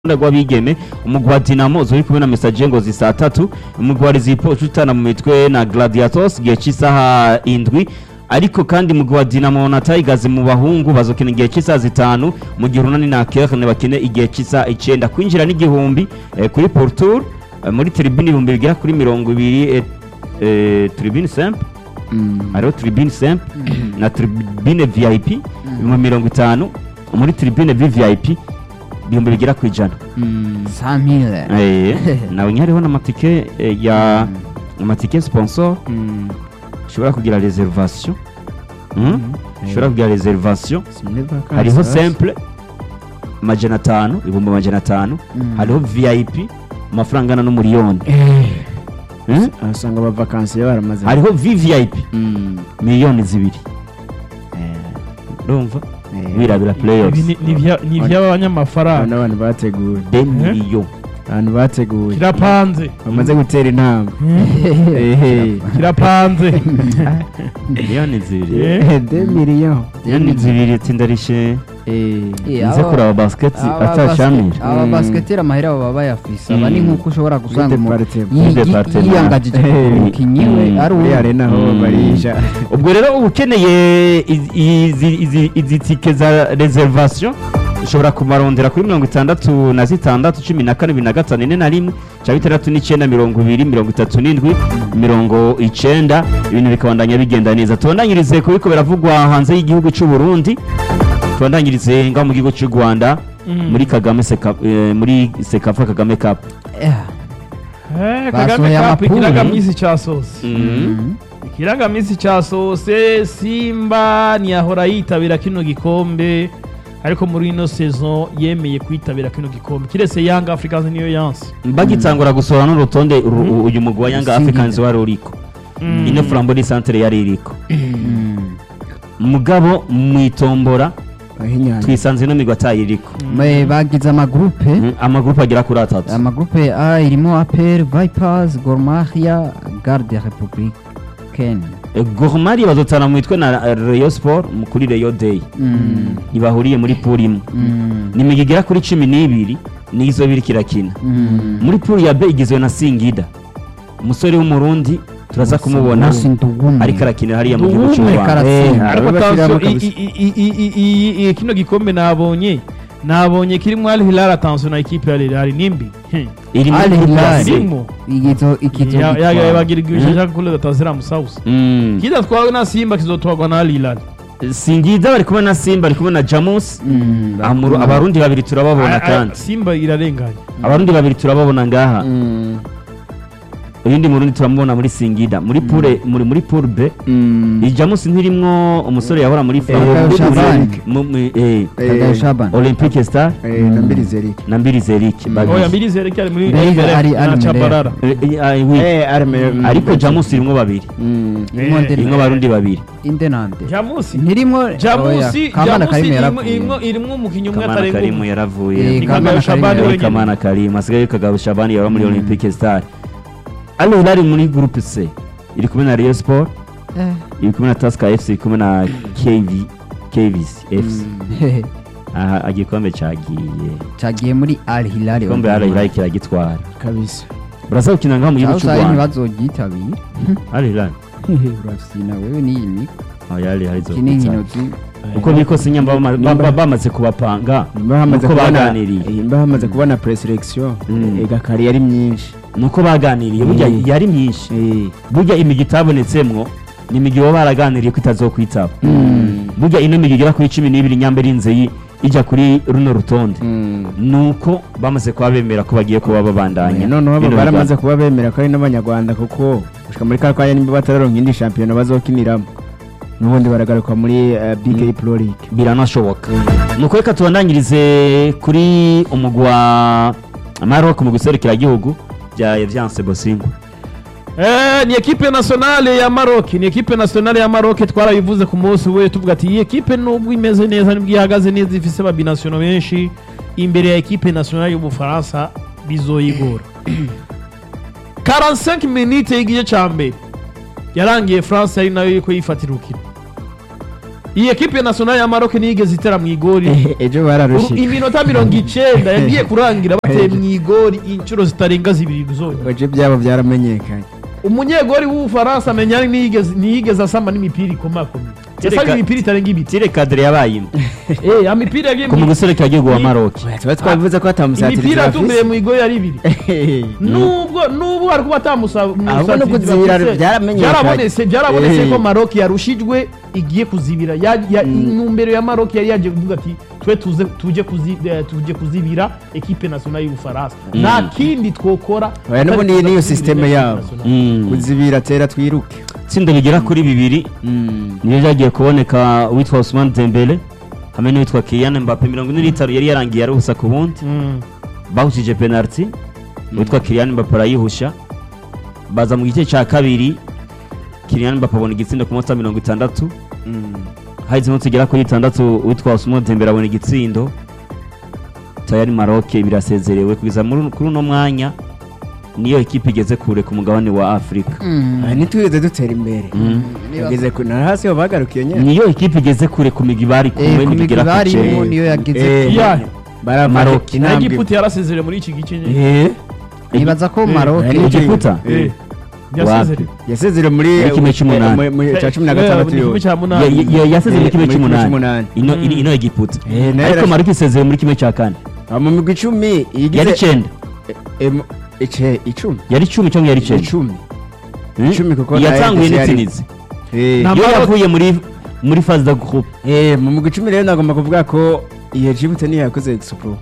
ruhande rw'abigeme umugwi wa dinamo zuri kumwe na mesaje ngo zisa tatu umugwi wa rezipo utana mu mitwe na gladiators igihe cy'isaha indwi ariko kandi umugwi wa dinamo na tigers mu bahungu bazokina igihe cy'isaha zitanu mu gihe urunani na kerne bakine igihe cy'isaha icenda kwinjira n'igihumbi eh, kuri portour eh, muri tribune ibihumbi bigera kuri mirongo ibiri eh, eh, tribune simple hariho tribune simple na tribune vip ibihumbi mirongo itanu muri tribune vvip ibihumbi bigera ku ijana samire Eh, nawe hariho n'amatike eh, ya amatike sponsor ushobora kugira reservation Mm? ushobora kugira reservation hariho simple amajana atanu ibihumbi amajana atanu Mm. hariho vip amafaranga angana n'umuriyoni Mm? usanga abavakansiye baramaze hariho vvip Mm. miliyoni zibiri Eh, urumva eh. birabira Ibi playoffs ni- ni ibya- ni Aba iby'abanyamafaranga n'abantu bateguye de miliyo abantu bateguye kirapanze bamaze gutera intambwe Mm. ehe kirapanze miliyoni zibiri Eh. de miliyoni miliyoni zibiri tsindarishe Eh, nze kuraba basket atashamira aba Mm. basiketeri amahera baba bayafise aba ni Mm. nk'uko ushobora gusanga umuntu Departement. yi- yi- Departement. yiyangajije ku mukinnyi we Mm. ari muri uwo arena ho Mm. barisha ubwo rero uba ukeneye izi- izi- izi- izi tike za reservation ushobora kumarondera kuri mirongo itandatu na zitandatu cumi na kane bibiri na gatanu ine na rimwe cya bitandatu n'icyenda mirongo ibiri mirongo itatu n'indwi mirongo icenda ibintu bikabandanya bigenda neza tubandanyirize ku biko biravugwa hanze y'igihugu cy'u Burundi tubandanyirize ngaho mu gihugu cy'u Rwanda Mm. muri Kagame Seka, eh, muri Sekafa Kagame Cup Eh, Eh, Basohoye kagame kapu amapuro. ikirangamisi cyasohose mm. ikirangamisi cyasohose simba ntiyahora yitabira kino gikombe ariko muri ino saison yemeye kwitabira kino gikombe kiretse young africans niyo yanse bagitangura gusohora n'urutonde uru- Mm. uyu mugwi wa Young Singida. Africans wari uriko Mm. ino flambo ni centre yari iriko Mm. mugabo mwitombora ahinyanya twisanze ino migwi atayiriko Ba- bagize amagurupe Mm, amagurupe agera kuri atatu amagurupe a irimo apr vipers gormahia garde republicaine Eh, Gor Mahia bazotana mu mitwe na eh, Rayon Sport mu- kuri Rayon Day Mm. ntibahuriye muri pool imwe Mm. ni imigwi igera kuri cumi n'ibiri nizo biri kirakina Mm. muri pool ya B igizwe na Singida umusore w'umurundi turaza kumubona Musi Ndugume. ariko arakinira hariya mu gihugu cy'u Ndugume Rwanda karatsinda. Eh, ariko abo bashyiramo attention, kabisa. i- i- i- i- i- i- kino gikombe nabonye nabonye kirimo Al Hilal attention na ekipe ya Al Hilal nimbi Hmm. iri muri Al groupe ya Hilal. C. irimo igizo ikizo Ya- ya- gitwara. bagira igishaka kule gatazira musausa Mm. kidatwawe na Simba kizotwagwa na Al Hilal Singida bari kumwe na Simba bari kumwe na Jamus Mm. Amuru- abarundi babiri turababona A- a- kandi Simba irarenganye abarundi babiri turababona ngaha Mm. uyundi murundi turamubona muri Singida muri pure muri muri pure B Mm. iyi Jamus ntirimwo umusore yahora muri Kagayo muri- Shabani. mu- mu- eh, Kagayo Shaban. Olympique Star Eh, na Mbirizerike. na Mbirize Eric Mm. babiri. oya mbirizere ko ari muri Mbere imbere ari- ari na muri Chabarara Eh, eh, ah, oui. Eh, arme- mm. ariko Jamus irimwo babiri Mm. Irimo Eh, Ndena- irimwo abarundi babiri inde nande Jamusi ntirimo Jamusi kamana Jamusi karimo irimo yaravuye irimo irimo umukinnyi umwe Kamana atarenga Karimu umwe yaravuye Eh, Ni Kamana Kagayo Shabani Karimu Eh, wenyine Kamana Karimu asigaye Kagabo Shabani yaba muri Olympique Star Al Hilal muri groupe C iri kumwe na Rayon Sport Eh, iri kumwe na Tusker FC iri kumwe na KV KVC FC hehe. aha igikombe cyagiye cagiye muri al hilal igikombe Al Hilal kiragitwara kabisa baraza gukina ngaho mu gihugu cy'u sayi Rwanda ntibazogyitabira Al Hilal urafyina wewe n'iyi miko oya Al Hilal iki ni inkino izokwica zi- uko biri kose nyamba bama- ba- ba- bamaze kubapanga nimba hamaze nuko kubona baganiriye eh, nimba hamaze kubona preselection Mm. ega kare yari myinshi nuko baganiriye burya Mm. yari myinshi Eh. burya imigi itabonetsemwo ni imigi baba baraganiriye ko itazokwitaba Mm. burya ino migi igera kuri cumi n'ibiri nyambere inze yi- ijya kuri runo rutonde Mm. nuko bamaze kuba bemera ko bagiye kuba babandanya Eh, noneho abo bino baramaze biganiro. kuba bemera ko ari n'abanyarwanda kuko gushika muri ka kanya nimba batararonka indi shampiyona bazokiniramo n'ubundi baragaruka muri eh, BK Pro League biranashoboka nuko reka tubandanyirize kuri umugwi wa Maroc mu gihugu bya Eviance Bosingo Eh, ni ekipe nationale ya Maroc ni ekipe nationale ya Maroc twarabivuze ku munsi we tuvuga ati iyi ekipe nubwo imeze neza nibwo ihagaze neza ifise ababinasiono benshi imbere ya ekipe nationale y'ubufaransa bizoyigora 45 minutes y'igice ca mbere yarangiye France ari nayo iriko yifatira urukino iyi ekipe nationale ya Maroc niyigeze itera mu igori ejo Uru- bararushika iminota mirongo icenda yagiye kurangira bateye mu igori inshuro zitarenga zibiri zonyine ejo byabo byaramenyekanye umunyegori w'ubufaransa amenya ntiyigeze ntiyigeze asama n'imipira ikomakomeye yasaba Reka- imipira itarenga ibiti tire kadire yabaye imwe Eh, amipira yagiye ku mu mu guserukira igihugu wa Ni- maroki tuba twabivuze ko atamusatiriza imipira yatumbiye mu igori ari ibiri afise nubwo nubwo hari kuba Ahubwo no kuzibira byaramenyekanye. byarabonetse byarabonetse Eh. ko Maroc yarushijwe igiye kuzibira Ya- ya- intumbero ya Maroc yari yaje kuvuga ati twe tuze tuje kuzi- eh, tuje kuzibira ekipe nationale y'Ubufaransa nta kindi twokora Oya, n'ubu atari ni- kuza niyo kuzibira system equipe yabo. nationale. Mm. kuzibira tera twiruke itsinda rigera kuri bibiri niyo ryagiye kuboneka uwitwa Ousmane Dembele hamwe n'uwitwa Kylian Mbappe mirongo ine n'itanu yari yarangiye ari ubusa ku bundi Mm. bahushije penalty uwitwa Kylian Mbappe arayihusha baza mu gice cya kabiri Kylian Mbappe abona igitsinda ku munota mirongo itandatu hahise iminsi igera kuri itandatu uwitwa Ousmane Dembele abona igitsindo tayari Maroc birasezerewe kugeza muri- kuri uno mwanya niyo ekipe igeze kure ku mugabane wa Afurika Aha, ntitwigeze dutera imbere tugeze ku na hasi ho bagarukiye nyine niyo ekipe igeze kure ku migi bari kumwe ku migwi ntigera ku barimo cenda. niyo yageze Eh, Yeah. barafashe Maroc. na intambwe Egiputa yarasezerewe muri iki gice nyine Eh, nibaza ko Eh, Maroc hari Egiputa? Eh, yasezerewe yasezerewe muri Muri kimwe cy'umunani. mu- mu- cya cumi na Eh, gatandatu mu yo gice cya Ya- munani ya- yaseze muri Eh, kimwe muri kimwe cy'umunani cy'umunani. ino Mm. iri- ino egiputa Eh, nayo ariko yarash- maroc isezeye muri kimwe cya kane Ah, mu migwi icumi igize yari icenda Eh, mu- ice- icumi yari icumi cyangwa yari icenda icumi Hmm? icumi kuko yatanguye nayo yari- n'itsinizi Eh, Na- yo Maroc- yavuye muri muri phase de groupe eh, mu migwi icumi rero nagomba kuvuga ko iyo Djibouti niyo yakoze expo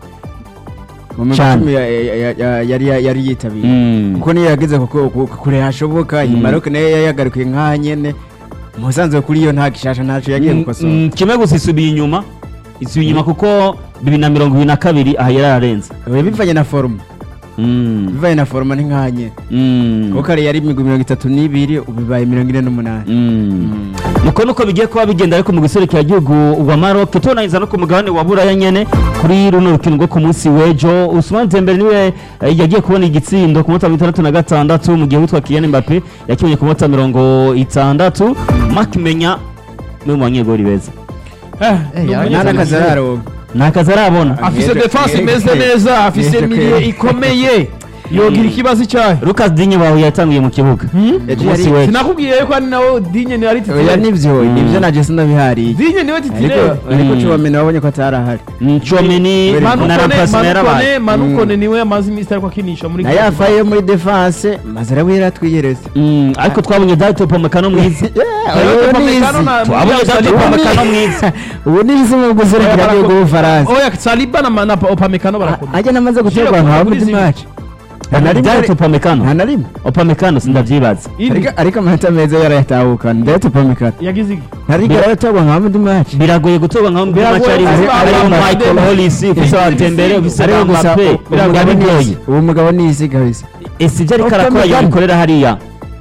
mu migwi Cyane. icumi ya- ya- ya- ya- yari yari yitabiriye Mm. kuko niyo yageze kuko- ku- kure hashoboka iyi Mm. Maroc nayo yagarukiye nk'aha nyene musanzwe kuri iyo nta gishasha ntaco yagiye Mm, gukosora mm, kimwe gusa isubiye inyuma isubiye inyuma kuko bibiri na mirongo ibiri na kabiri aha yari ararenze Oya, bivanye na foruma Mm. bivanye na foruma ni nk'aha nyene Mm. kuko kare yari imigwi mirongo itatu n'ibiri ubu bibaye mirongo ine n'umunani Mm. nuko nuko bigiye kuba bigenda ariko mu guserukira igihugu wa Maroc tubonaniza no ku mugabane wa Buraya nyene kuri runo rukino rwo ku munsi w'ejo Ousmane Dembele niwe eh, yagiye kubona igitsindo ku munota mirongo itandatu na gatandatu mu gihe witwa Kylian Mbappe yakibonye ku munota mirongo itandatu Mark Menya ni mu banyegori beza Eh, Eh, ni ya- umunyezero nta n'akazi mwiza. araronka nta kazi arabona afise Mwebwe- defense mwebwe- imeze neza afise mwebwe- miliye ikomeye yogira ikibazo icyahe Lucas Digne wawe yatanguye mu kibuga Ejo ku munsi yari- w'ejo sinakubwiye ko ari nawe dinye ni ari oya titire nivyo nivyo naje sinabihariye dinye niwe titire ariko ariko Mm. Chouameni wabonye ko atarahari Mm, Chouameni Very na good. Rampasina yarabaye manukone manukone niwe amaze iminsi ariko akinisha muri na yafaye yo muri defense maze arawe yaratwiyeretse Mm, ariko twabonye Dato Pomekano mwiza ubu ni izi twabonye Dato Pomekano mwiza ubu ni izi mu guserukira Oya, igihugu b'ubufaransa oya saliba na na opamekano barakomeye ajya namaze guterwa Shira ahantu ha kuri muri zimwe. match nta na rimwe Dato Pomekano nta na rimwe Opamecano sindavyibaza Indi, ariko ariko amanota meza yarayatahukana ndetse pomekano yagize iki nta rimwe yaraterwa nka muri match biragoye gutorwa nka muri Biragoye macari kuba ari abantu Michael badende. Hollis ufise wa Dembele ufise ariko wa gusa Mbappe uwo mugabo ni biragoye isi uwo mugabo ni isi kabisa ese ibyo ariko arakora Upamecano. yabikorera hariya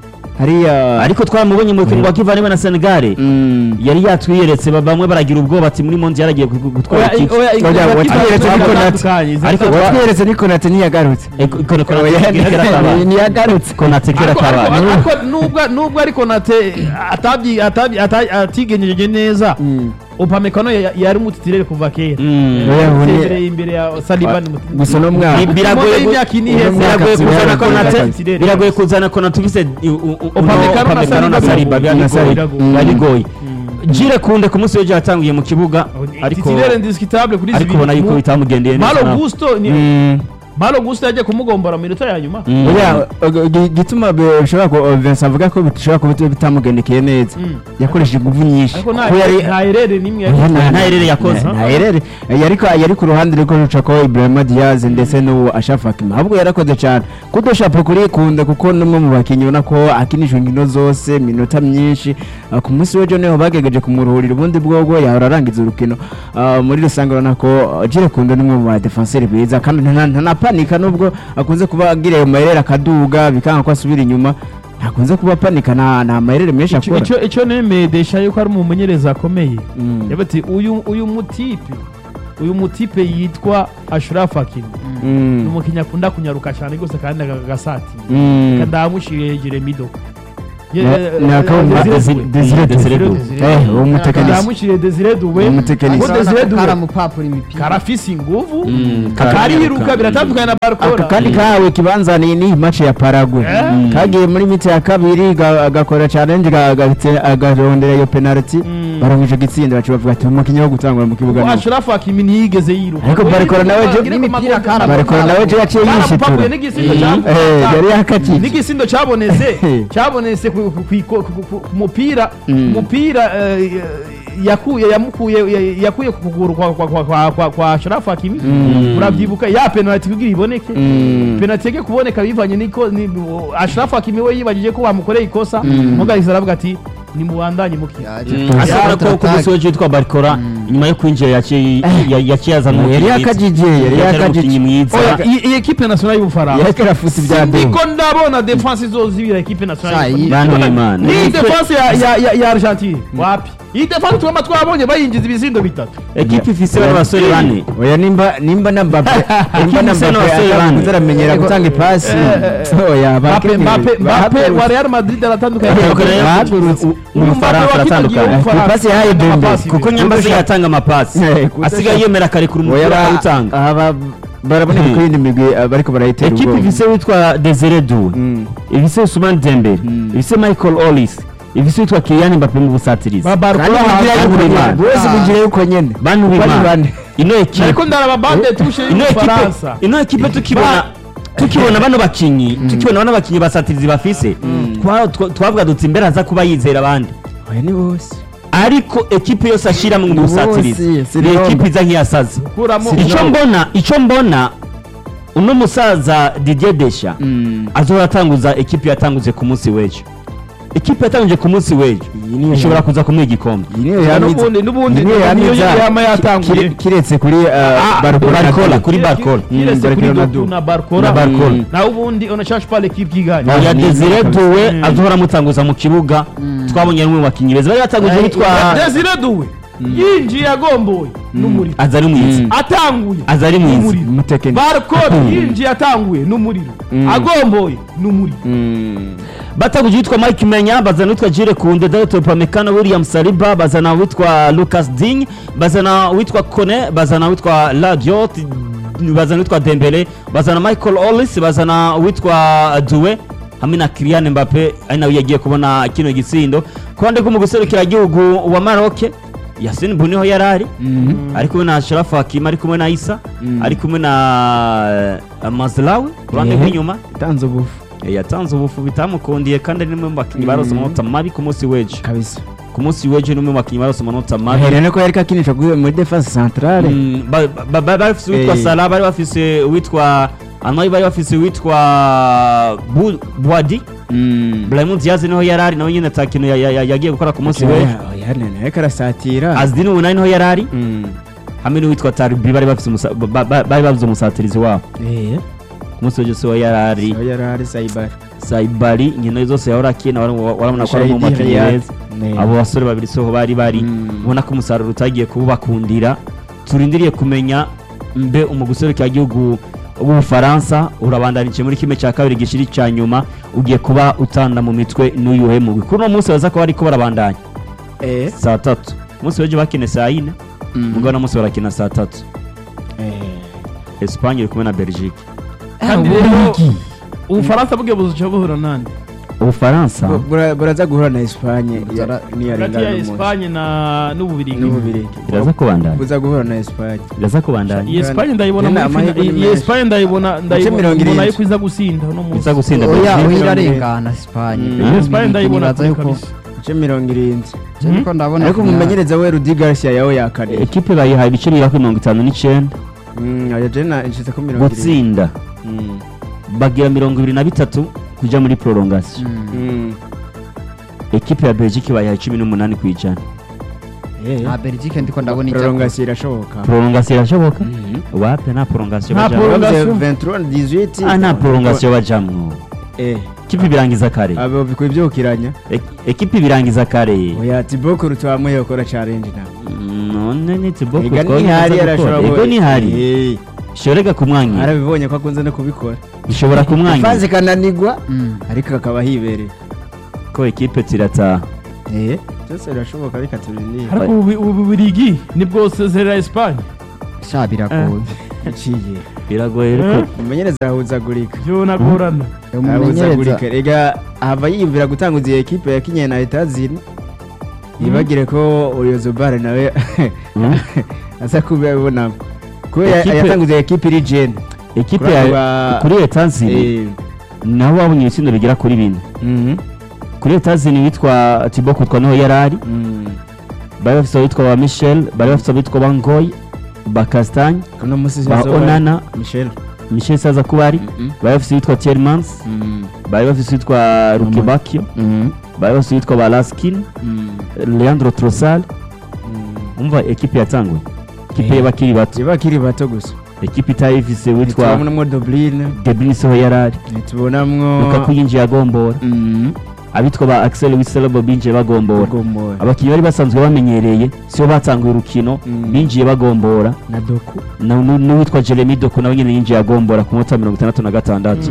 hariya ariko twaramubonye mu rukino rwa Kivandimwe na Senegal Mm. yari yatwiyeretse ba- bamwe baragira ubwoba ati muri Mondial yaragiye gu- gu- gutwara oya iki oya Oya, watwiyeretse ariko ariko natandukanye ariko watweretse ni konate ntiyagarutse Konate Oya, kera kabaye ntiyagarutse Konate kera Ariko- ariko- kabaye ariko nubwo nubwo ariko nate atabyi atabyi ata- atigenjeje neza Mm. opamekano ya- yari umutitirere kuva kera Mm. Oya, ubu ni- Yasezerewe imbere ya saliba ni muti- gusa no mwaka Ni- biragoye Umuntu gu- y'imyaka ine iheze. biragoye Uno mwaka kuzana tubera Konate Konate. biragoye kuzana Konate ufise u- u- u- Upamecano na Upamecano na Saliba Saliba biragoye. biragoye Biragoye. biba bigoye Mm. Jire Kunde ku munsi w'ejo yatanguye mu kibuga ariko titirere indiscutable kuri ariko ubona yuko bitamugendeye neza malo nawe. gusto ni Mm. malo gusto yagiye kumugombora mu minota ya nyuma Mm. Oya, og- gi- gituma bishobora ku Vincent avuga ko bishobora kuba bit- bitamugendekeye neza Mm. yakoresheje ingufu nyinshi ariko nta Ko yari- nta erere n'imwe Oya, yari nta- nta erere yakoze. nta- nta erere yari ko- yari ku ruhande rwo ruca ko Ibrahima Diaz ndetse n'uwo Ashraf Hakimi ahubwo yarakoze cyane kudoshapo kuri kunda kuko n'umwe mu bakinnyi ubona ko akinishwa inkino zose iminota myinshi Ah, ku munsi w'ejo niho bagerageje kumuruhurira ubundi bwobwo yahora arangiza urukino Ah, muri rusange urabona ko ah, Jire Kunda ni umwe mu badefenseri beza kandi nta- nta- ntanapanika nubwo akunze kuba agira ayo mayerere akaduga bikanga ko asubira inyuma ntakunze kuba apanika nta nta mayerere menshi Ico- akora ico ico nemedesha yuko ari umumenyereza akomeye Mm. yavuze ati uyu uyu mutipe uyu mutipe yitwa Ashraf Hakimi Mm. ni umukinnyi akunda kunyaruka cyane rwose kandi agasatira Mm. kandi amushiriye Jeremy Doku Ye- Na- eh, na eh, akabumba Desire Desire Doué. Doué. Desire Doué. Eh, uwo mutekinisi yamushyiriye Desire Doué Umutekinisi. kuko Desire Doué karamupapura imipira karafise inguvu Mm, kariruka kariruka. biratandukanye na aka Barcola kandi kahawe ikibanza ni ni match ya Paraguay Eh? kagiye muri miti ya kabiri ga- agakora challenge ga- agatse- agarondera iyo penalty Mm. barangije gitsinda bacu bavuga ati umukinnyi wo gutangura mu kibuga ni Ashraf Hakimi ntiyigeze yiruka Ariko Barcola nawe je- Agire ku n'imipira maguru- karamu- Barcola nawe je yaciye Karamupapuye yishitura n'igisindo Mm. cya- Eh, yari yakakije n'igisindo cyabonetse cyabonetse ku- ku- ku- ku- ku- ku- ku mupira Mm. umupira eh, yakuye yamukuye ya- yakuye ku kuguru kwa kwa kwa kwa kwa kwa Ashraf Hakimi Mm. urabyibuka ya penalty kugira iboneke Mm. penalty yake kuboneka bivanye niko ni Ashraf Hakimi we yibagije ko bamukoreye ikosa Mm. mugahise aravuga ati nimubandanye mukina ashobora ko ku munsi w'ejo witwa barikora nyuma yo kwinjira yaciye ya- yaciye azana yari umukinnyi yakajije yari mwiza. Yaciye yakajije umukinnyi mwiza Oya, iyi iyi ekipe nationale y'ubufaransa yari karafuta ibya ndiko ndabona defense izozibira ekipe nationale Sa- y'Ubufaransa. Bantu b'Imana. ni defense ya ya ya, ya Argentine wapi iyi defense twama twabonye bayinjiza ibizindo bitatu ekipe ifise bano basore bane oya nimba nimba na Mbappe nimba na Kimse Mbappe n'abasore bane. atazaramenyera gutanga ipasi oya Mbappe bakenewe. Mbappe Mbappe Bahagurutse. wa Real Madrid aratandukanye Bahagurutse. Bahagurutse. Umufaransa aratandukanye. Ku ipasi yahaye Dembele. kuko nyambazi yatanga amapasi Eh, kudasha- asigaye yemera akarekura oya umupira ba- akawutanga aha ba- baraboneka Hmm. ko iyindi migwi ah, bariko barayitera ekipe ubwoba ifise witwa desire duwe Mm. ifise usumani dembele Mm. ifise michael olis ifise witwa kiyani mbappe mu busatirizi kandi Barcola bigira hanze yuko Bantu nyene b'Imana. bose bigira yuko nyene bantu Bari b'imana bane. ino ekipe ariko ndaraba bande tushe ino ekipe y'ubufaransa ino ekipe tukibona Ba- tukibona bano bakinyi tukibona bano bakinyi basatirizi bafise twa- twa- twavuga duti imbere aza kuba yizera abandi oya ni bose ariko ekipe yose ashiramo mu Ni busatirizi bose, si ni Roma. ekipe iza nk'iyasaze kuramo icyo mbona icyo mbona uno musaza Didier Deschamps azohora atanguza ekipe yatanguze ku munsi w'ejo ekipe yatanguje ku munsi w'ejo Iyi niyo ishobora ya- kuza kumuha igikombe iyi niyo Ya, yamiza n'ubundi- n'ubundi iyi niyo niyo yamiza yama yatanguye. Kire- kiretse kuri Ah, Barcola Barcola, kuri Barcola. kiretse Mm, kuri Barcola Doku na na Barcola Na Barcola. Mm. naho ubundi on ne cherche pas l'équipe qui gagne Ah, ya ni- Desire ni- Doué Mm. azohora amutanguza mu kibuga twabonye ari umwe mu bakinnyi beza bari batanguje witwa Desire Doué yinjiye agomboye n'umuriro aza ari mwiza Mm. atanguye aza ari mwiza n'umuriro umutekinisi Barcola yinjiye atanguye n'umuriro Mm. agomboye n'umuriro Mm. batanguje witwa Mike Menya bazana witwa Jire Kunde Dayot Upamecano William Saliba bazana witwa Lucas Digne bazana witwa Kone bazana witwa Ladiot bazana witwa Dembele bazana Michael Ollis bazana witwa Doué hamwe na Kylian Mbappe ari nawe yagiye kubona kino gitsindo kuruhande rwo mu guserukira igihugu wa Maroc Yasin Buniho yarari Mhm. ari kumwe na Ashraf Hakimi ari kumwe na Isa Mm. ari kumwe na uh, Mazlawi kuruhande Ehe. rw'inyuma yatanze ubufu Eh, yatanze ubufu bitamukundiye kandi ari nimwe mu bakinnyi barose Mm. amanota mabi ku munsi w'ejo kabisa ku munsi w'ejo nimwe mu bakinnyi barose amanota mabi ahereye ko yariko akinisha kuri- muri defense centrale Mm, ba- ba- ba- bari bafise uwitwa Eh. Salah bari bafise uwitwa Anoy bari bafise uwitwa Bu- Boadi Mm. Brahim Diaz niho yari ari nawe nyine ata kintu ya- ya- ya- yagiye gukora ku munsi w'ejo Oya, oya, nene, ariko arasatira Azdin Unai niho yari ari Mm. hamwe n'uwitwa Tarbi bari bafise umusa- ba- ba- bari babuze umusatirizi wabo Eh, ku munsi w'ejo siho yari ari oya, yari ari Saibari. Saibari inkino zose yahora akina wara- warabona ko ari mu Shahidi bakinnyi Riyad. beza Ne. abo basore babiri soho bari bari Mm. ubona ko umusaruro utagiye kubakundira turindiriye kumenya mbe umuguserukiragihugu w'ubufaransa urabandanije muri kimwe cya kabiri gishiri cya nyuma ugiye kuba utanda mu mitwe n'uyuhe mugwi kuri uno munsi baza kuba bariko barabandanya Eh. saa tatu umunsi w'ejo bakine saa yine Mm. mugabo no munsi barakina saa tatu Eh. Espagne iri kumwe na Belgique kandi rero ubufaransa bwe buzoca buhura nande ubufaransa Bu- bura- buraza guhura na Espagne Buzara- hagati ya niyarengana n'umunsi Espagne na n'ububirigi n'ububirigi iraza kubandanya buza guhura na Espagne iraza kubandanya iyi Espagne ndayibona Nyine muri fina- amahirwe ni iyi menshi. Espagne ndayibona ndayibona mirongo mbona irindwi. yuko iza gusinda uno munsi iza gusinda oya Belgique oya irarengana Espagne Mm. iyi Espagne ndayibona Nibaza kure yuko kabisa ibice mirongo irindwi je niko ndabona ariko ku myanya. umumenyereza we Rudi Garcia yawe yakaniye ekipe bayihaye ibice bigera kuri mirongo itanu n'icyenda Mm, oya jena inshize ko mirongo irindwi gutsinda Mm. bagira mirongo ibiri na bitatu kujya muri prolongation Mm. Mm. ekipe ya Belgique bayihaye cumi n'umunani ku ijana Eh. nta Belgique ndiko ndabona ijya prolongation irashoboka prolongation irashoboka Mhm. wape nta prolongation Nta bajamwo prolongation. Bavuze 23 18 ah nta prolongation bajamwo eh ekipe birangiza kare abo bikwiye byukiranya Ek- ekipe birangiza kare oya Thibaut Courtois amwe yakora challenge na Mm, none ni tiboko Ega nihari arashobora ego nihari Eh, ishorega kumwangira arabibonye ko akunze no kubikora ishobora kumwangira ifanze kananigwa Mm. ariko akaba hibereye ko ekipe zirataha eh byose birashoboka reka tubirindire ariko ubu ubu bubirigi nibwo sezerera esipanye sha biragoye yaciye biragoye ariko Eh? umumenyereza arahuzagurika byo nagorana umumenyereza arahuzagurika rega hava yiyumvira gutanguza iyi ekipe yakinye na etazini yibagire ko uriyozobare nawe Mm. asa kuba yabibonamo kubera Ekipe- yatanguza iyi ekipe iri jene ekipe Kuri ya abo ba- kuri etanzini Eh, naho wabonye ibitsindo bigera kuri bine mhm, kuri etanzini witwa tibo kutwa niho yari ari mm. bari bafite abitwa ba michel bari bafite abitwa ba ngoy ba castagne uno musi ba sizo- onana michel michel saza kuba ari Mhm, bari bafite abitwa tiermans mm, bari bafite abitwa rukibakio mhm, bari bafite abitwa ba laskin mm, leandro trosal mm. umva ekipe yatanguye ekipe Eh. y'abakiri bato Iba akiri bato gusa ekipe itayifise witwa ntitubonamwo dobline debris ho yari ari ntitubonamwo lukaku yinjiye agombora Mhm, abitwa ba axel wiselebo binjiye bagombora Gomoya. abakinnyi bari basanzwe bamenyereye sibo batanguye urukino Mm. binjiye bagombora na doku na- nu- n'uwitwa jeremy doko nawe nyine yinjiye agombora ku munota mirongo itandatu na gatandatu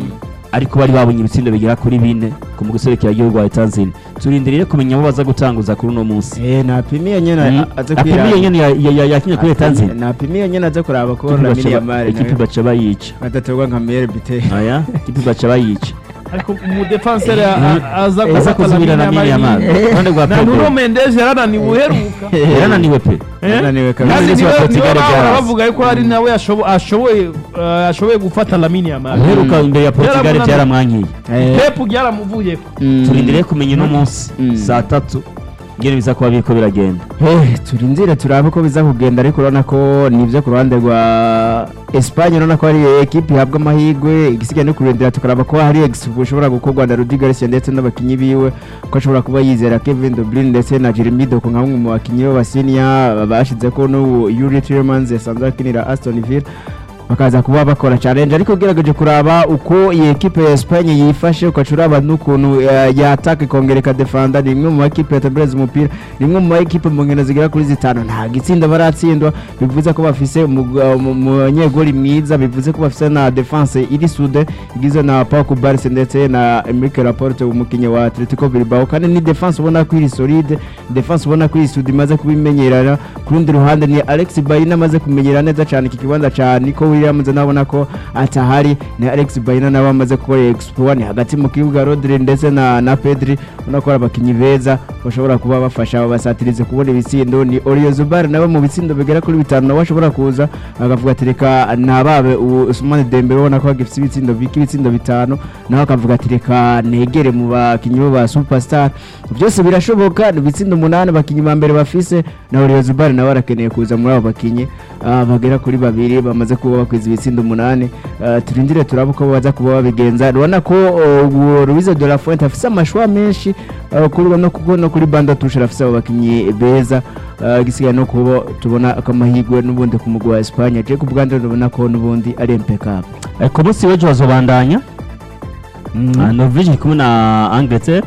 ariko bari babonye ibitsindo bigera kuri bine ku muguserekera igihugu wa etanzini turindiriye kumenya abo baza gutanguza kuri uno munsi Eh, napimiye nyene Mm. aze apimiye nyine ya- ya- ya- yakinye kuri etanzini napimiye nyene aze kuraba ko Ikipe Lamine baca ba- Yamal ikipe nawe baca bayica adatorwa nka meilleur buteur aya ikipe baca bayica ariko umudefanseri aza aza gufata kuzibira na mini Lamine yamazi Yamal. iruhande rwa na Nuno pedro Mendes yarananiwe uheruka yarananiwe pe Eh? Yarananiwe kabisa. kandi Mendes niwe wa niwe Portugal bahora byarazi. bavuga yuko ari nawe ashobo- ashoboye eh, ashoboye gufata Lamine Yamal uheruka imbere ya portugal Yaramunaniye. byaramwankiye Eh, Pep byaramuvuyeko mm. turindiriye kumenya uno munsi Mm. saa tatu ngene biza kuba biriko biragenda Eh, turindire turabe ko biza kugenda ariko urabona ko nivyo ku ruhande rwa Espagne urabona ko hari ekipe ihabwa amahirwe igisigaye no kurindira tukaraba ko hari expo ushobora gukorwa na Rudy Garcia ndetse n'abakinyi biwe ko ashobora kuba yizera Kevin De Bruyne ndetse na Jeremy Doku nka bamwe mu bakinyi b'abasiniya bashize ko n'ubu Yuri Tielemans yasanzwe akinira Aston Villa bakaza kuba bakora challenge ariko ugerageje kuraba uko iyi ekipe ya Espagne yifashe ukaca uraba n'ukuntu eh, yataka ikongera ikadefanda ni imwe mu makipe yatembereza umupira ni imwe mu makipe mu nkino zigera kuri zitanu nta gitsinda baratsindwa bivuze ko bafise umu- umu- umunyegoli mwiza bivuze ko bafise na defense iri sude igizwe na Pau Kubarsi ndetse na Emerick Laporte umukinnyi wa Atletico Bilbao kandi ni defense ubona ko iri solide defense ubona ko iri sude imaze kubimenyerana ku rundi ruhande ni Alex Bayina amaze kumenyera neza cyane iki kibanza cya Nico Williams nabona ko atahari ni Alex Bayina nawe amaze gukora expo ni hagati mu kibuga Rodri ndetse na na Pedri ubona ko ari abakinnyi beza bashobora kuba bafasha abasatirize kubona ibitsindo ni Oriol Zubar nawe mu bitsindo bigera kuri bitanu nawe ashobora kuza akavuga ati reka nababe Usman Dembele ubona ko agifite ibitsindo biki ibitsindo bitanu nawe akavuga ati reka negere mu bakinnyi bo ba superstar byose birashoboka ni ibitsindo umunani abakinnyi ba mbere bafise na Oriol Zubar nawe arakeneye kuza muri abo bakinnyi ah, bagera kuri babiri bamaze kuba bakwiza ibitsindo umunani Ah, turindire turabe uko baza kuba babigenza urabona ko uh, Luis de la Fuente afise amashwa menshi ah, kuri no kuko no kuri banda tushe afise abo bakinnyi beza Ah, igisigaye no kuba tubona akamahirwe n'ubundi ku mugwi wa Espagne je ku bwande ndabona ko n'ubundi ari impeccable Eh, ku munsi w'ejo bazobandanya Ah, norvege iri kumwe na angleterre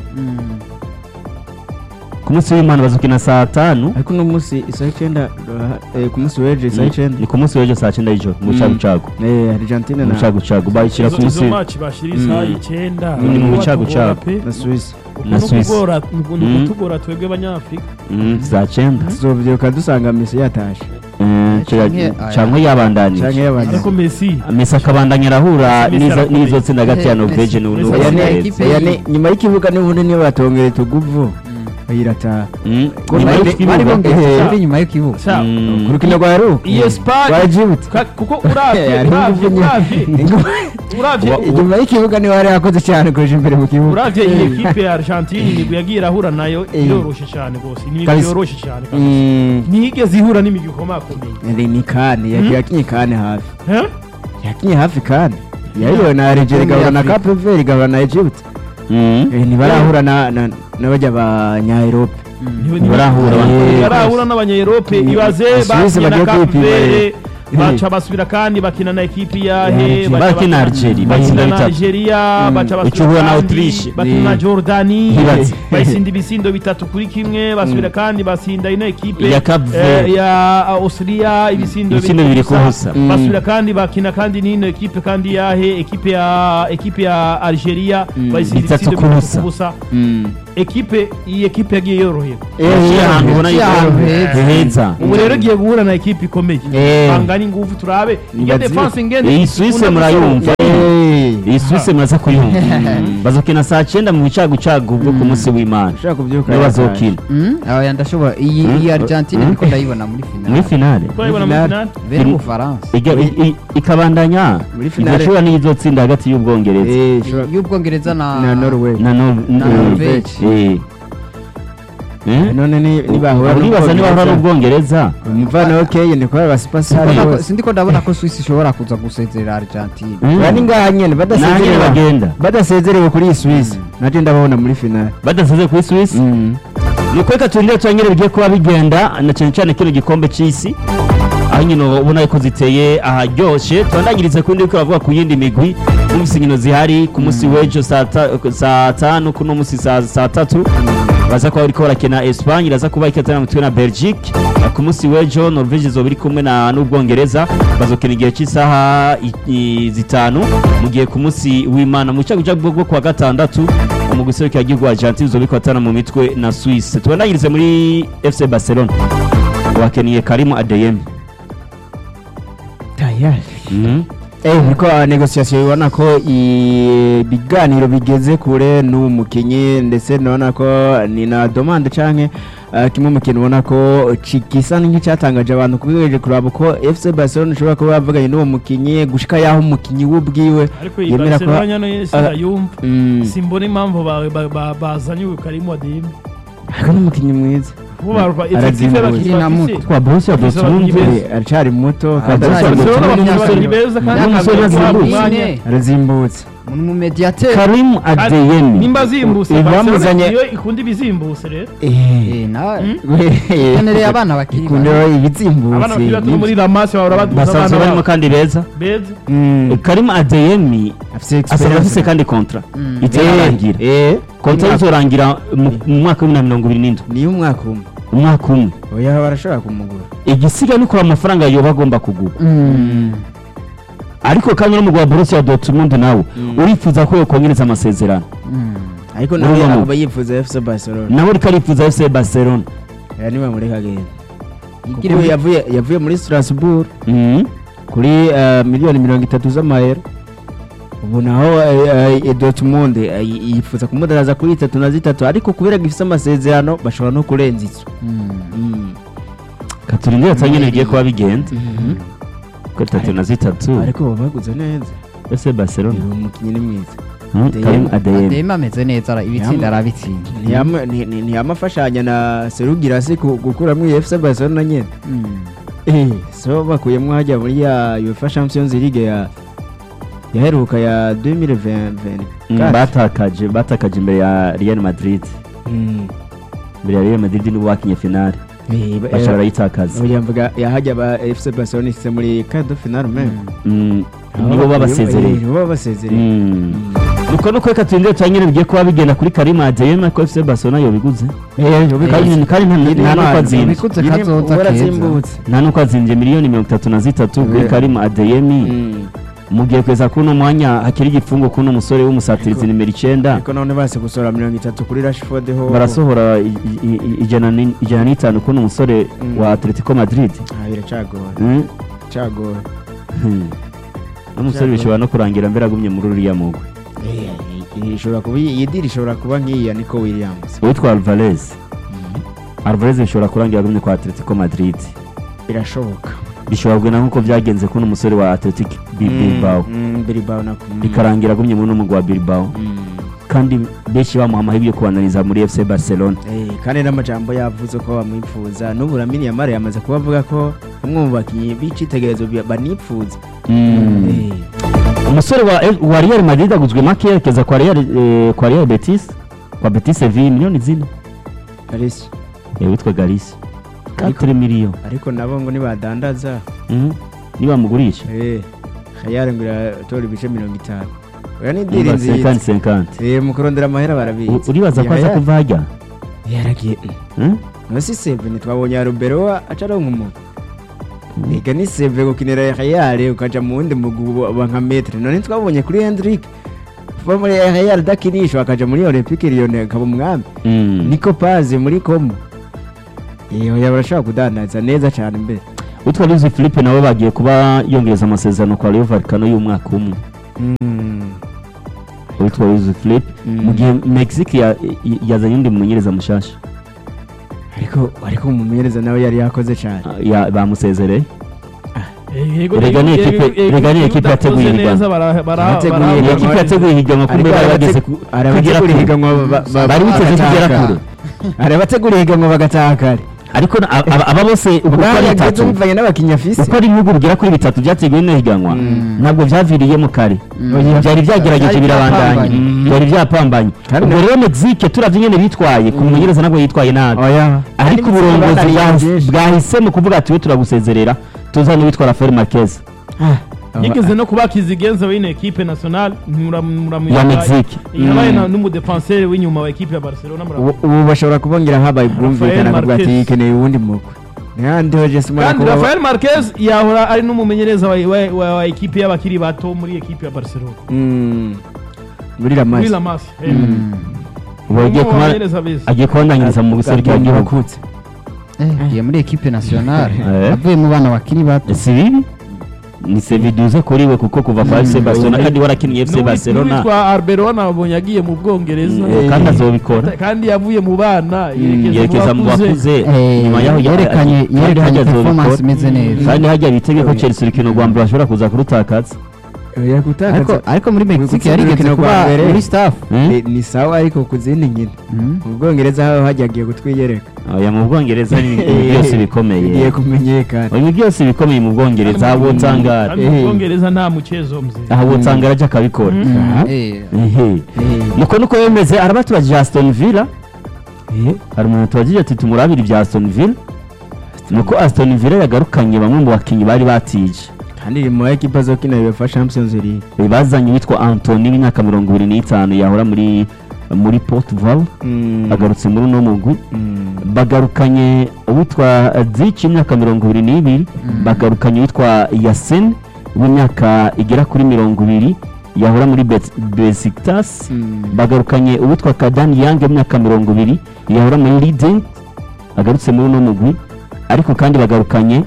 ku munsi w'imana bazokina saa tanu ariko uno munsi isaha icyenda eh, ku munsi w'ejo isaha icyenda ni ku munsi w'ejo saa cyenda y'ijoro mu Mm. cagucagu eh Argentina mu na cagucagu bayishyira ku izo munsi maci bashyira isaha Mm. icyenda Ni mu bicagucagu. na Suisse na Suisse. ni Mm. ukutugora twebwe abanyafurika Mm, saa cyenda tuzovyiruka dusanga Messi yatashe Eh, Canke- cya- canke yabandanije canke yabanye ariko Messi Messi akabandanya arahura Messi n'izo- arakomeye. n'izo tsinda hagati ya Eh, norvege Messi- n'u- Messi n'ubwongereza ekipe Oya, ni- nyuma y'ikibuga n'ubundi niyo batongera tuguvu bayirataha Mm, Ko nyuma bari- y'ikibuga- bari bongeye- Eh, uri inyuma y'ikibuga Sha, Mm. ku rukino rwa Heruka iyi Espagne rwa Djibouti ka- kuko uravye Hariho uravye ingufu uravye nyinshi. uravye inyuma y'ikibuga niho hari yakoze cyane kurusha imbere mu kibuga uravye iyi ekipe ya Argentine imigwi yagiye irahura nayo Eh. iroroshe cyane rwose ni imigwi Kabisa. yoroshe cyane kabisa. Mm, ntiyigeze ihura n'imigwi ikomakomeye ni ni kane Mm. yakinye kane hafi Eh? yakinye hafi kane yariyo na Algeria igahura na Cape Verde igahura na Egypt Mm. Eh, ntibarahura na na- n'abajya ba Nya-Europe Niwe- Ntibarahura. niwe- Eh, ntibarahura n'abanyaerope Ni- ibaze Suisse bakinye na bagiye Cape kwipima, Verde baca basubira kandi bakina na ekipi yahe Ya, baca bakina bakina- Algeria, bakina batsinda na bitatu. Algeria baca basubira Icuhura na kandi Autriche. bakina na Ni- Jordani Ntibaze. bayisinda ibisindo bitatu kuri kimwe basubira kandi basinda ino ekipe Ya Cape eh, Verde. ya Austria ibisindo Ibisindo bibiri ku busa. Mm. basubira kandi bakina kandi n'ino ekipe kandi yahe ekipe ya ekipe ya Algeria bayisinda Bitatu ibisindo ku bitatu busa. ku busa Mm. ekipe iyi ekipe yagiye yorohera yaciye ahantu ubona yaciye ahantu yuko heza. heza ubu rero igiye guhura na ekipe ikomeye Eh. bangana ingufu turabe iyo Nibazi- defense ingende iyi Suisse ikunda murayumva Eh, iyi Suisse muraza kuyumva bazokina saa cyenda mu bicagucagu bwo ku munsi w'imana ushaka kubyuka niyo yataye. bazokina Mm, aya ndashobora iyi Mm. iyi Argentine Mm. niko ndayibona muri muri finale finale turayibona muri Finale. finale bere Mm. mu Faransa Iga- i- i- ikabandanya Muri finale. igashobora n'iyo izotsinda hagati y'ubwongereza Eh, ishobora- y'ubwongereza na na Norway na Nor- Na eh, Norvege. eh. Eh? none ni- nibahura uribaza niba bahura n'Ubwongereza, n'ubwongereza umuvana okeye ni kubera abasipasari Ndabona ko- bose sindiko ndabona ko Swiss ishobora kuza gusezerera Argentine Mm. bari ngaha nyene Nahanyene badasezerewe bagenda badasezerewe kuri iyi Swiss naje ndababona muri finale badasize kuri Swiss Mm. ni uko reka turindire turangire bigiye kuba bigenda na cyane cyane kino gikombe cy'isi aho nyine ubona ko ziteye aharyoshye tubandangirize ku ndi ko bavuga ku yindi migwi n'umvise inkino zihari ku munsi w'ejo saa ta- saa tanu kuno munsi saa saa tatu baza kuba bariko barakina Espagne iraza kuba ikatana mutwe na Belgique ku munsi w'ejo Norvege izoba iri kumwe na n'Ubwongereza bazokina igihe cy'isaha i- i- zitanu mu gihe ku munsi w'Imana mu cyago bwo bwo kuwa gatandatu mu guserukira igihugu Argentine izoba ikatana mu mitwe na Suisse tubandangirize muri FC Barcelona wakeniye Karim Adeyemi tayari Mhm. Eh, niko negociation ubona ko ibiganiro bigeze kure n'uwo mukinyi ndetse nabona ko ni na demande canke uh, kimwe mu kintu ubona ko ci- gisa nk'icyatangaje abantu kubigejeje kuraba ko FC Barcelona ishobora kuba yavuganye n'uwo mukinyi gushika yaho umukinyi we ubwiwe ariko iyi yemera ko Barcelona nyano yese Ah. ndayumva Mm. simbona impamvu ba- ba- ba- bazanye uyu Karim Adeyemi ariko n'umukinyi mwiza bo barwa Arazimbutse. effective bakiri Na bafise muto. kwa Borussia Bafise Dortmund abakinyi beza. Eh, aracari muto kandi Aracari aracari muto. muto. Barcelona bafite n'umusore- abakinyi beza kandi n'umusore bakaba bahabwa yazimbutse. umwanya. arazimbutse mu mediateur Karim Adeyemi nimba zimbutse Ibi Barcelona bamuzanye- iyo ikunda ibizimbutse rero Eh, eh na we- kenereye abana bakiri ikundiro bato. ibizimbutse abana bakiri bato ni- muri ramasi bahora baduza basanzwe abana barimo babo kandi beza beza Mm. Karim Adeyemi afise asanzwe experience. afise kandi kontra Mm. itararangira Eh, kontra izorangira mu mu mwaka w'ibihumbi bibiri na mirongo ibiri n'indwi niyo umwaka umwe umwaka umwe oya barashobora kumugura igisiga ni kureba amafaranga yoba agomba kugura Mm. ariko kandi n'umugabo wa Borussia Dortmund nawe Mm. urifuza ko yokongereza amasezerano Mm. ariko nawe Urumva mu- akaba yifuza FC Barcelona nawe ariko arifuza FC Barcelona aya niba muri kagenda Yigire kuko muri- yavuye yavuye muri Strasbourg Mhm. kuri eh, miliyoni mirongo itatu z'amayero ubu naho eh, eh, Dortmund eh, yifuza kumudaraza kuri itatu na zitatu ariko kubera gifise amasezerano bashobora no kurenza izo Mm. katurindire tanyine bigiye kuba bigenda kuri tatu na zitatu ariko baba baguze neza FC Barcelona uyu mukinnyi ni mwiza Mhm. Adeyemi. Karim Adeyemi Adeyemi ameze neza ara- ibitsinda arabitsinda Ntiyama- nti- nti- ntiyamafashanya na Serugirasi ku- gukuramo iyi FC Barcelona nyene Mm. Eh, so bakuyemo hajya muri ya UEFA Champions League ya yaheruka ya 2020 Mm, batakaje batakaje imbere ya Real Madrid Mm. imbere ya Real Madrid nibo bakinye finale Eh, ba- bashobora eh, yitakaza oya mvuga yahajya ba FC Barcelona ishyize muri quart de finale même Mm, Aho nibo bakuyemo- babasezereye eh, nibo babasezereye Mm. nuko nuko reka turindire tanyine bigiye kuba bigenda kuri Karim Adeyemi ariko FC Barcelona yobiguze kandi kandi nta- nta nuko azinze Bikutse kazoza keza. zimbutse nta nuko azinze miliyoni mirongo itatu na zitatu kuri Yeah. Karim Adeyemi mu gihe kweza kuno mwanya hakiri igifungo kuno musore w'umusatirizi Ariko- nimero icyenda ariko none base gusora mirongo itatu kuri Rashford ho barasohora i- i- i- ijana ni- ijana n'itanu kuno musore Mm. wa Atletico Madrid Ah, biracagoye Mm. cagoye Hmm. n'umusore bishobora no kurangira mbere agumye muri uriya mugwi Eh, iyi ishobora kuba iyi diri ishobora kuba nk'iya Nico Williams uwitwa Alvarez Alvarez bishobora kurangira agumye kwa Atletico Madrid birashoboka bishobora kugenda nk'uko byagenze kuno musore wa Atletico Bi- Bilbao Mm, mm, Bilbao na bikarangira agumye muri uno mugwi wa Bilbao Mm. kandi benshi bamuha amahirwe yo kubananiza muri FC Barcelona Eh, kandi n'amajambo yavuze ko bamwifuza n'ubu Lamine Yamal yamaze kuba avuga ko umwe mu bakinnyi b'icitegererezo bi- banipfuza Mm. Eh, umusore wa, wa Real Madrid aguzwe make yerekeza kwa Real, eh, kwa Real Betis kwa Betis Sevilla miliyoni zine Alice eh, witwa Garcia 4 miliyoni ariko nabo ngo nibadandaza Mhm. nibamugurisha eh khayari ngo iratora ibice mirongo itanu oya ni diri Niba nziza 50 50 eh mu kurondera amahera barabizi U- uribaza ko aza Yahya- kuva hajya yaragiye Hmm? no si seve ntitwabonye ya rubero acaronka umuntu ega ni seve gukinira khayari ukaja mu wundi mugwi wa nka metre none twabonye kuri Hendrik kuva muri khayari dakinishwa akaja muri Olympique Lyon akaba umwami Mm. niko paze muri komo iyo barashobora kudandaza neza cyane mbere utwa Luis Philippe nabo bagiye kuba yongereza amasezerano kwa Rayo Vallecano y'umwaka umwe witwa Luis Philippe Mm. mu gihe Mexique ya- y- yazanye undi mumenyereza mushasha ariko ariko umumenyereza nawe yari yakoze cyane ya bamusezereye Yego, Erega ni yego, ekipe- yego, yego, erega ni iyo ekipe udakoze yateguye neza ihiganwa. bara- bara- Yateguye bara- iyi ihiganwa. ekipe yateguye ihiganwa kumbe bari bageze ku- hari kugera abategura kure ihiganwa ba- ba- bari biteze kugera bagataha kure hari abategura ihiganwa bagataha kare ariko na- aba aba bose uko ari bwari bitatu bumvanye n'abakinnyi afise uko ari ibihugu bigera kuri bitatu byateguwe n'ino higanwa Mm. ntabwo byaviriyemo kare Mm. byari byagerageje Byari birabandanya byapambanye. Mm. byari byapambanye Kandi ubwo na- rero Mexique turavye nyene bitwaye ku mumenyereza nabwo yitwaye nabi oya ariko Kandi uburongozi bananiye bwa- byinshi. bwahisemo kuvuga ati we turagusezerera tuzane witwa Rafael Marquez yigeze no kuba kizigenza w'ino ekipe nationale ya Mexique yabaye na- n'umudefanseri w'inyuma wa ekipe ya barcelona ubu ubu bashobora kubongera habaye ubwumvikane akavuga ati Marquez. yikeneye uwundi mugwi ntihandi ho jesi kandi rafael marquez yahora ari n'umumenyereza wa, wa, wa, wa ekipe y'abakiri bato muri ekipe ya barcelona muri muri ramasi la masi ubu agiye kuba agiye kubandanyiriza mu biserukiro by'igihugu bakutse yagiye muri ekipe nationale Eh. avuye mu bana bakiri bato si bibi ni seviduze kuri we kuko kuva kwa FC Barcelona kandi warakiniye FC Barcelona n'uwitwa arbeloa nabonye agiye mu bwongereza Eh, kandi azobikora kandi yavuye mu bana yerekeza mu bakuze Eh, nyuma yaho ya- yerekanye kandi yerekanye hajya performance azobikora imeze neza kandi hajya bitege ko Chelsea urukino rwa mbere bashobora kuza kurutakaza ariko ariko muri Mexique gutsinda yarigeze urukino rwa kuba mbere. muri staff Eh? Ni- ni sawa ariko ku zindi nkino Mm. mu bwongereza ho hajya agiye kutwiyereka oya mu bwongereza ni ibintu byose bikomeye bigiye kumenyekana ibintu byose bikomeye mu bwongereza aho botangara kandi mu bwongereza nta mukezo mze aho botangara ajya akabikora Aha. Eh, ehe Eh, nuko nuko bemeze arabatubajije Aston Villa hari umuntu tubagije ati tumurabire ibya Aston Villa nuko Aston Villa yagarukanye bamwe mu bakinnyi bari batije kandi iri mu ekipa zo kina UEFA Champions League bazanye witwa Anthony w'imyaka mirongo ibiri n'itanu yahora muri muri Port Vale Mm. agarutse muri uno mugwi Mm. bagarukanye uwitwa Zic w'imyaka mirongo ibiri n'ibiri bagarukanye uwitwa Yasin w'imyaka igera kuri mirongo ibiri yahora muri Bet- Besiktas Mm. bagarukanye uwitwa Kadani Yang w'imyaka mirongo ibiri yahora muri Leading agarutse muri uno mugwi ariko kandi bagarukanye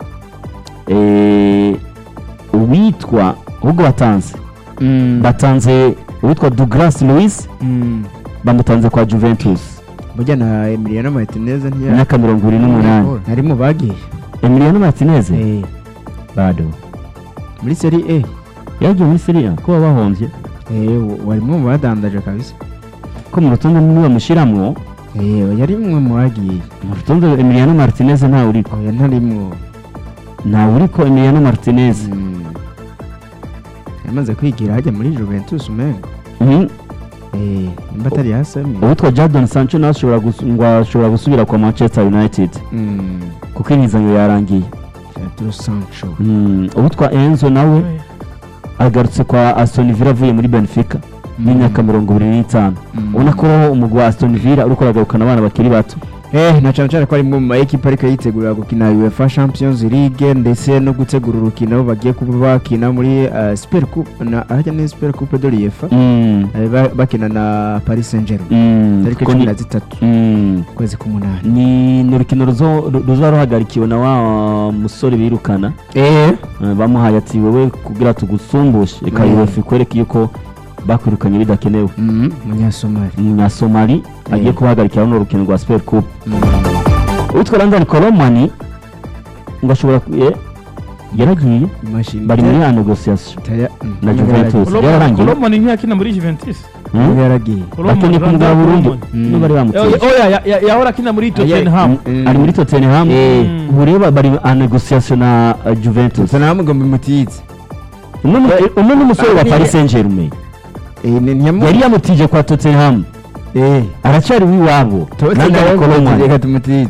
eh, uwitwa ahubwo batanze Mm. batanze uwitwa Douglas Luiz Mm. bamutanze kwa Juventus burya na Emiliano Martinez ntiya imyaka mirongo ibiri n'umunani ari mu bagiye Emiliano Martinez Eh, bado muri Serie A yagiye muri Serie A ko bahombye Eh, warimo mu badandaje kabisa ko mu rutonde niwe bamushiramwo Eh, yari mwe mu bagiye mu rutonde Emiliano Martinez ntawe uriko oya ntarimwo ntawe uriko Emiliano Martinez Mm. yamaze kwigira hajya muri Juventus umengo Mhm. Eh, nimba atari yasami uwitwa Jadon Sancho nawe ashobora gus- ngo ashobora gusubira kwa Manchester United Mm. kuko imizanyo yarangiye Jadon Sancho Mm, uwitwa Enzo nawe agarutse kwa Aston Villa avuye muri Benfica n'imyaka mirongo ibiri n'itanu Mm. ubona ko umugwi wa Aston Villa uriko uragarukana abana bakiri bato Eh, na cyane cyane ko ari mu ma ekipa ariko yitegurira gukina UEFA Champions League ndetse no gutegura urukino bagiye kuba bakina muri uh, Super Coupe na hajya ni Super Coupe de l'UEFA Mm, Eh, ba- bakina na Paris Saint-Germain mm, tariki kuko cumi ni- na zitatu mm, ukwezi k'umunani ni ni urukino ruzo- ru- ruza ruhagarikiwe na wa musore birukana eh Eh, bamuhaye ati wowe kugira tugusumbushe reka Mm. UEFA ikwereke yuko bakwirukanye bidakenewe umunyasomali umunyasomali agiye Eh. kubahagarikira runo rukino rwa Super Coupe uwitwa Landon Kolomani ngo ashobora ku- eh, yaragiye imashini bari muri ya negociation Taya- mm, na niba Juventus. yaragiye. Yararangiye. kolomani ntiyakina muri juventus Hmm? Niba yaragiye bakeneye kumugura burundu Kolomani. niba bari bamuteye oya ya- ya- yahora akina muri tottenham Mm. ari muri Tottenham Eh. ubu rero bari a negociation na uh, Juventus Tottenham ngo mumutize umwe mu- umwe n'umusore wa Bari- Paris Saint-Germain Eh, ni- ntiyamu- yari yamutije kwa Tottenham Eh, aracyari w'iwabo Tottenham Landon ngo Kolomani reka tumutize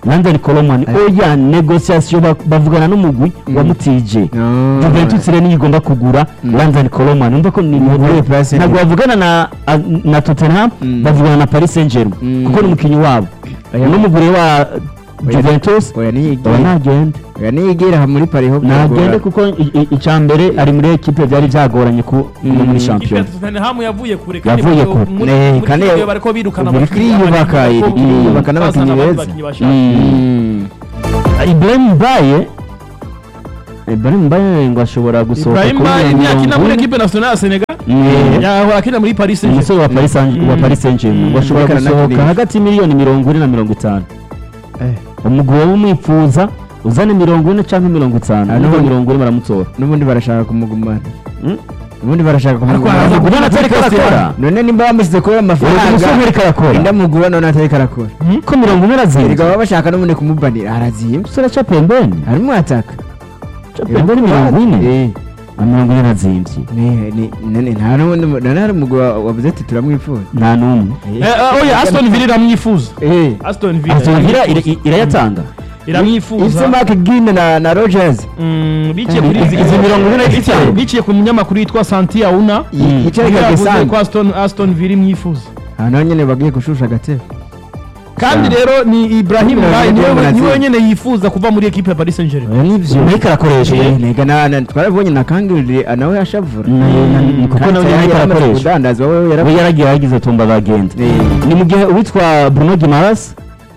Landon Coleman oya negociation ba- bavugana n'umugwi wa Mutije No. Juventus rero niyo igomba kugura Landon Coleman umva ko ni Muri place ntabwo bavugana na a- na Tottenham Mm. bavugana na Paris Saint-Germain Mm. kuko ni umukinnyi wabo Oya. n'umugure wa Juventus oya oya niyigira ntagende oya niyigira aha muri Paris ho ntagende kuko i- i- icya mbere ari muri ekipe byari byagoranye ku Mm. no muri ikipe ya shampiyona Tottenham yavuye kure Yavuye muri- kure. muri Eh, muri kandi kipe bariko birukana iri abakinyi kwiyubaka, b'abandi, iri kuko kwiyubaka bazana n'abakinyi abandi beza. bakinyi bashaka. Mm. Ibrahim Mbaye Ibrahim Mbaye ngo ashobora gusohoka Ibrahim kuri Baye mirongo yakina muri ine. equipe nationale ya Senegal Mm. yahora akina muri Paris Saint-Germain umusore wa Paris Saint- wa Mm. Paris Saint-Germain ngo ashobora Reka gusohoka nanakinisha. hagati y'imiliyoni mirongo ine na mirongo itanu Eh. umugabo w'umwifuza uzane mirongo ine cyangwa mirongo itanu Ah, n'ubwo n'ubundi- mirongo ine baramutora n'ubundi barashaka kumugumana Mm. n'ubundi barashaka kumugumana araza kugura atari karakora none nimba bamusize kubera uyu musore amafaranga ariko arakora indamugura none atari karakora ko mirongo ine erega arazinze baba bashaka n'ubundi kumubanira araziye umusore aca pembeni harimo ataka aca pembeni mirongo ine Eh. na mirongo ine arazinvye Ni- ni- none nta n'ubundi mu- none hari umugabo wa- wavuze ati turamwifuza nta n'umwe Eh, eh, oya Aston Villa iramwifuza Eh. Aston Villa Aston Villa iramwifuza. ira- irayatanga iramwifuza Ifise Mark Gine na na Rogers Mm, biciye Eh, kuri izi- izi mirongo ine biciye- n'itanu. biciye ku munyamakuru yitwa Santi Auna Y- yicaye Niwe yavuze kagesanga ko Aston Aston Villa imwifuza aha naho nyene bagiye gushusha agatebe kandi rero ni Ibrahim Mirongo Baye ine niwe n'umunani. niwe nyene yifuza kuva muri equipe ya Paris Saint-Germain oya nivyo ariko arakoresha Eh, nega na- na- twarabonye na kangirire nawe yashavura Na- na- ni- kuko Kandi nawe yari ariko yaramaze arakoresha. kudandaza wowe we yaravuze yaragiye yagize tumba bagenda Eh. ni mu gihe uwitwa Bruno Guimaraes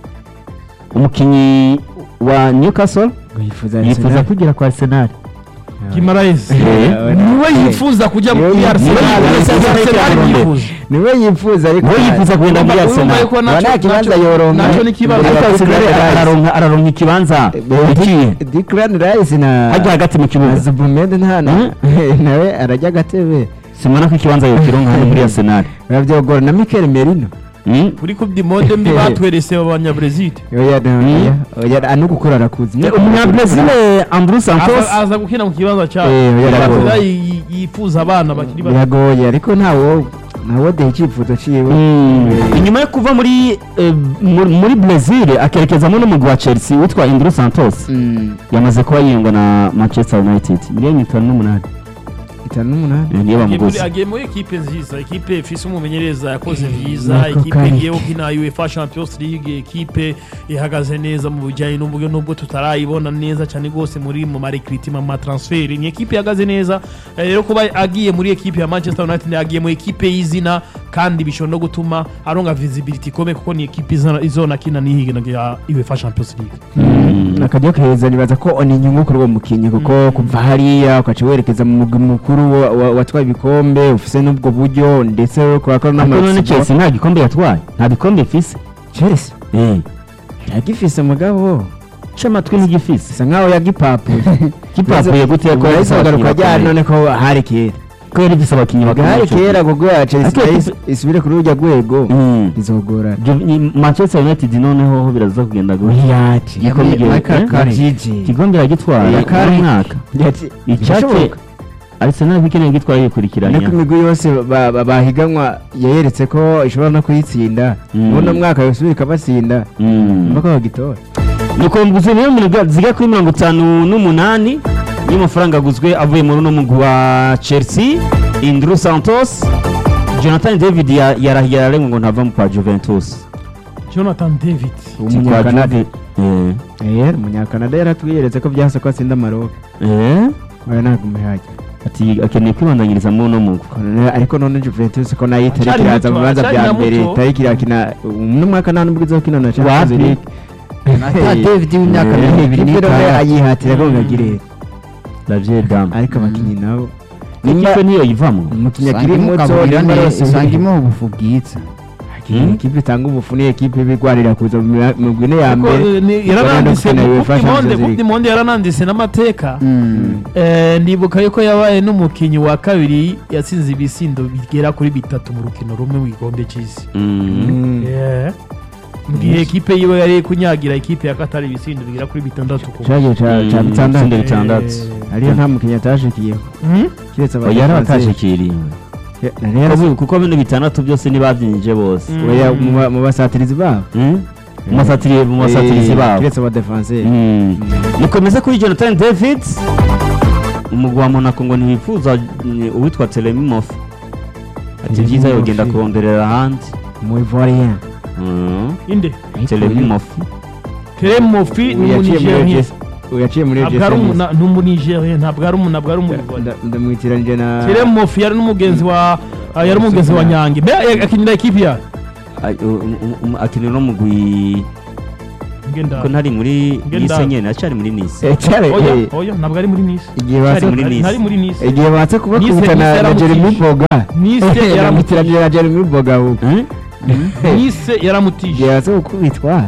umukinnyi wa Newcastle ngo yifuza yifuza Arsenal. kugera kwa Arsenal Guimaraes Eh. niwe yifuza kujya Niwe muri yifuza- Arsenal niwe yifuza- Arsenal niwe yifuza niwe yifuza ariko we yifuza kugenda muri Urumva- urumva Arsenal yuko Uba naco- nta kibanza naco- yoronka. naco ni ikibazo ariko Declan Arsenal Rice. araronka araronka ikibanza ikiye Declan Rice na hajya hagati mu kibuga Zubumed nta na- nawe arajya agatebe simona ko ikibanza yokironka hano muri Arsenal barabyogora na Mikel Merino Mm. kuri coupe du monde mbi batwerese abanyabrazil oya oya oya anu gukora arakuzi umunyabrazil Andrew Santos aza aza gukina mu kibanza cyabo Eh, oya, Biragoye. biragoye. Yi- yifuza abana bakiri bato biragoye ariko ntawo ntawo de icyifuzo ciwe Mm. Eh, inyuma yo kuva muri eh, muri muri Brazil akerekezamo n'umugwi wa Chelsea witwa Andrew Santos mm, yamaze kuba yiyungwa na Manchester United miliyoni itanu n'umunani itanu n'umunani Eh, niyo Agiye muri- bamuguze agiye muri ekipe nziza ekipe ifise umumenyereza yakoze vyiza Nako ekipe kari. igiye gukina UEFA Champions League ekipe ihagaze neza mu bijyanye n'uburyo nubwo tutarayibona neza cyane rwose muri mu marekritima mu matransferi ni ekipe ihagaze neza Eh, rero kuba agiye muri ekipe ya Manchester United agiye mu ekipe y'izina kandi bishobora no gutuma aronga visibility ikomeye kuko ni ekipe izona- izonakina n'ihigina ya UEFA Champions League akajya keza nibaza ko ni inyungu kuri uwo mukinnyi kuko kuva hariya ukaca werekeza mu mugwi mukuru wa- wa- watwaye ibikombe ufise n'ubwo buryo ndetse ukora ko ariko none n'amatsiko Chelsea nta gikombe yatwaye nta bikombe ifise Chelsea eh yagifise mugabo c'amatwi ntigifise bisa nkaho yagipapuye kipapuye gute ko yahise agaruka abakinnyi ryari bakomeye. none ko hari kera ko yari ifise abakinnyi bakomeye hari ico kera gihe. kuko ya Chelsea Ariko nayo ikipe- isubire kuri urya rwego Mm. bizogorana Jo- ni- Manchester United noneho ho biraza kugenda gutya yati Igikombe igihe- eh? Gigi ikikombe iragitwara Eh, kare. uno mwaka yati icyatse birashoboka. Arsenal bikeneye gitwara yikurikiranya ariko imigwi yose ba- ba- bahiganwa yayeretse ko ishobora no kuyitsinda Mm. uno mwaka yosubira ikabatsinda Mm. mpaka bagitora nuko nguze rero mu ziga kuri mirongo itanu n'umunani y'amafaranga aguzwe avuye muri uno mugwi wa Chelsea Indru Santos Jonathan David ya- yarahiye yararengwa ngo ntava mu kwa Juventus Jonathan David umunyakanada Eh, eh umunyakanada yaratwiyeretse ko byase ko atsinda Maroc eh, oya ntagume hajya ati akeneye kwibandanyiriza muri uno mugwi None- ariko none Juventus ko nayo itari Acari kiraza mu muto, bibanza acari bya na mbere muto. itari kirakina uno mwaka nta nubwo izokina na Champions Wapi? League Ata David w'imyaka Eh, mirongo ibiri ikipe rero n'itanu ayihatira ko ngagire La vieille dame ariko abakinnyi nabo ikipe niyo yivamo umukinnyi akiri Usanga muto imugaburira nimba neza, yose usanga imuha ubufu bwiza Hmm? ikipe itanga ubufu ni ekipe ibigwarira kuza mu mira- mu gwine ya Ariko, mbere eh, ni- yarananditse Bagenda mu gukina UEFA Coupe du Monde Champions Coupe du League. Monde yarananditse n'amateka Mm. Eh, ndibuka yuko yabaye n'umukinnyi wa kabiri yatsinze ibisindo bigera kuri bitatu mu rukino rumwe mu gikombe cy'isi Mm. Mm. Yeah. mu gihe ekipe yiwe yari kunyagira ekipe ya katari ibisindo bigera kuri bitandatu ku cyagiye ca Mm, ca bitandatu itsinda bitandatu ariyo nta mukinnyi atashikiyeho Hmm? kiretse oya yarabatashikiriye nari yarazi kuko bino bitandatu byose ntibabyinjije bose Mm. oya mu ba- mu basatirizi babo Mm? mu basatiri- mu basatirizi Eh, babo kiretse abadefanseri Mm. mukomeze kuri jonathan david umugwi wa monaco ngo ntibifuza mm, uwitwa telemimof ati byiza Telemimof. yogenda kuronderera ahandi mu ivoirien Mm. inde telemimof teremofi ni yaciye muri umunigerien Ege- yaciye muri ntabwo ari Ege- umu- ni umunigerien ntabwo ari umu- ntabwo ari umurivori Nda- ndamwitiranije na teremofi yari n'umugenzi wa ah, yari umugenzi wa nyange mbe eh, akinira ikipe ya Ay- u- u- u- akinira no mugwi ngenda ko ntari muri Ngenda. nise nyene acari muri nise Eh, cyare, oya eh, oya ntabwo ari muri nice igihe Cyari batse muri Nice. ntari muri nice igihe batse kubakubita Nice na na yaramutije. Jeremy Boga Nice yaramutije. yaramutiranije na Jeremy Boga ahubwo Eh? nice yaramutije igihe batse gukubitwa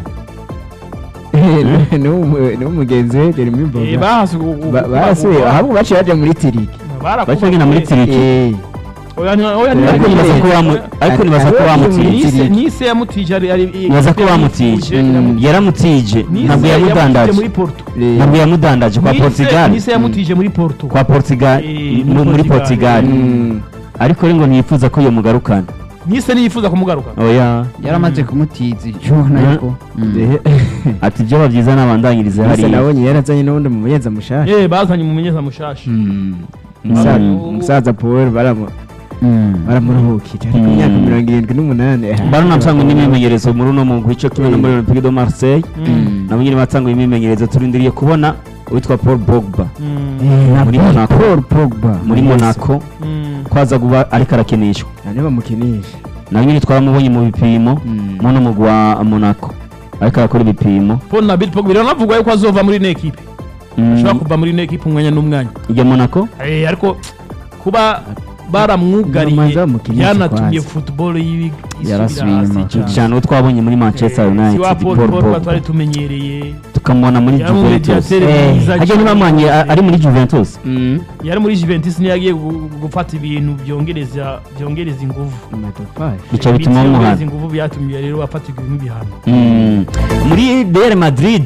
ni umugenzi we Jeremy Eh, Boga bahasi Ba- barasuye ahubwo baciye baje muri tiriki baca bagenda muri tiriki Eh, oya nti- oya Ariko ariko nti- nibaza ko bamu- ariko nibaza ko Ariko bamutije nice Tiriki. nice yamutije ari ari nibaza ko bamutije yaramutije ntabwo yamudandaje muri Porto eh, ntabwo yamudandaje kwa Nice- portugal nice yamutije muri Porto kwa portugal Eh, mu- muri portugal mm, ariko rero ngo ntiyifuza ko iyo mugarukana nice niyifuza kumugaruka oya yaramaze kumutiza icubona Mm. yuko Mm. eh, ati ibyo byiza n'abandanyirize Gusa hariya nabonye yarazanye n'ubundi mu muyenza mushasha eh bazanye umumenyeza mushasha Mm. Umusaza- Mm. umusaza paul baramu- Mm. baramuruhukije ari ku Mm. myaka mirongo irindwi n'umunani bano natanga n'imimenyerezo muri uno mugwi cyo kimwe no muri olympique de marseille Mm. nabo nyine batanga imimenyerezo turindiriye kubona uwitwa paul bogba Mm. na muri Paul- Monaco. Paul Pogba muri monaco Mm. kwaza kuba ariko arakinishwa nane bamukinisha nawe nyine twaramubonye mu bipimo Mm. mu no mugwi wa monaco ariko arakora ibipimo Paul Nabil Pogba biranavugwa yuko azova muri ino ekipe Mm, ashobora kuva muri ino ekipe umwanya n'umwanya ijya monaco Eh, ariko kuba baramwugariye Bamanza bamukinisha byanatumye kwanza. football yibi Yarasubiye inyuma cyane cyane uwo twabonye muri manchester Eh, united si wa Paul paul Pogba pogba twari tumenyereye tukamubona muri yari mu juventus mediatere Eh, mwiza hajya cyane. ntibamwanye a- ari muri juventus Mm. yari muri Juventus niyo yagiye gu- gufata ibintu byongereza byongereza ingufu Amatafari. bica bituma byongereza bamuhana ingufu byatumye rero afatirwa nk'ibihano Mm. muri real madrid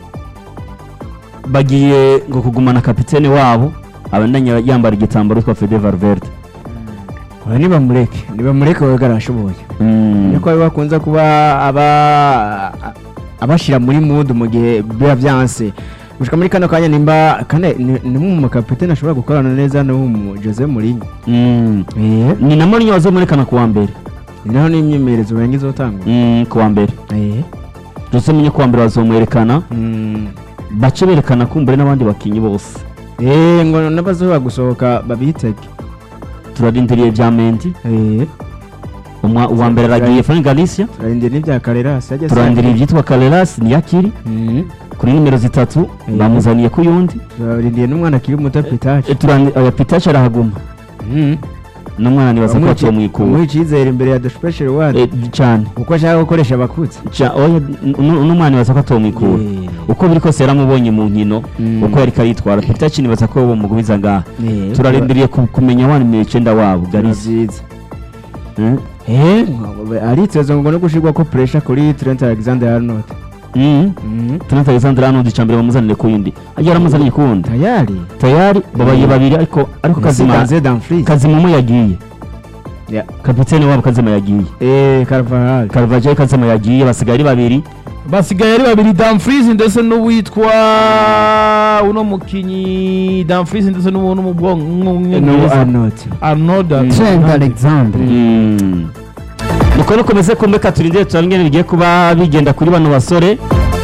bagiye ngo kugumana kapitene wabo abandanya yambara igitambaro twa fede valverde Oya, nibamureke nibamureke wega arashoboye Mm. niko bakunze kuba aba abashyira muri mudu mu gihe biba byanse gushika muri kano kanya nimba kane ni ni umwe mu makapitene ashobora gukorana neza n'umu Jose Mourinho Mm. eh ni na Mourinho wazomurekana ku wa mbere ni naho n'imyemerezo wenga izotangwa Mm, ku wa mbere eh Jose Mourinho ku wa mbere bazomwerekana mm. bace berekana kumbure n'abandi bakinnyi bose eh ngo n'abazoba gusohoka babitege turarindiriye bya Mendy eh umwa uwa mbere aragiye Frank Galicia turarindiriye n'ibya Carreras yajya turarindiriye ibyitwa Carreras niyakiri mm. kuri nimero zitatu Eh. bamuzaniye ku yundi turarindiriye n'umwana akiri muto Pitache Eh, turandi- oya Pitache arahaguma mm. n'umwana nibaza ko baciye mu ikuru umuha icyizere imbere ya The Special One Eh, cyane kuko ashaka gukoresha abakuze Ca- oya n- n'umwana nibaza ko atomwikura uko biri kose yaramubonye mu nkino Mm. uko yari karitwara Pitache nibaza ko bamugumiza ngaha Eh, turarindiriye ku- kumenya wa nimero icyenda wabo biba Galicia byiza Mm. eh ariteze ngo no gushirwa ko pressure kuri Trent Alexander Arnold Mm. mm. Trent Alexander Arnold icambere bamuzanire ku yindi ajya aramuzaniye ku wundi tayari tayari babaye babiri ariko ariko kazima Kazima Dumfries kazimumu yagiye Yeah. kapitene wabo kazima yagiye eh Carvajal Carvajal kazima yagiye basigaye ari babiri basigaye ari babiri Dumfries ndetse n'uwitwa uno mukinyi Dumfries ndetse n'umuntu mu bwonko no umwongereza Arnold Arnold Trent Alexander Mm. nuko nukomeze kumbe turindire turabingene bigiye kuba bigenda kuri bano basore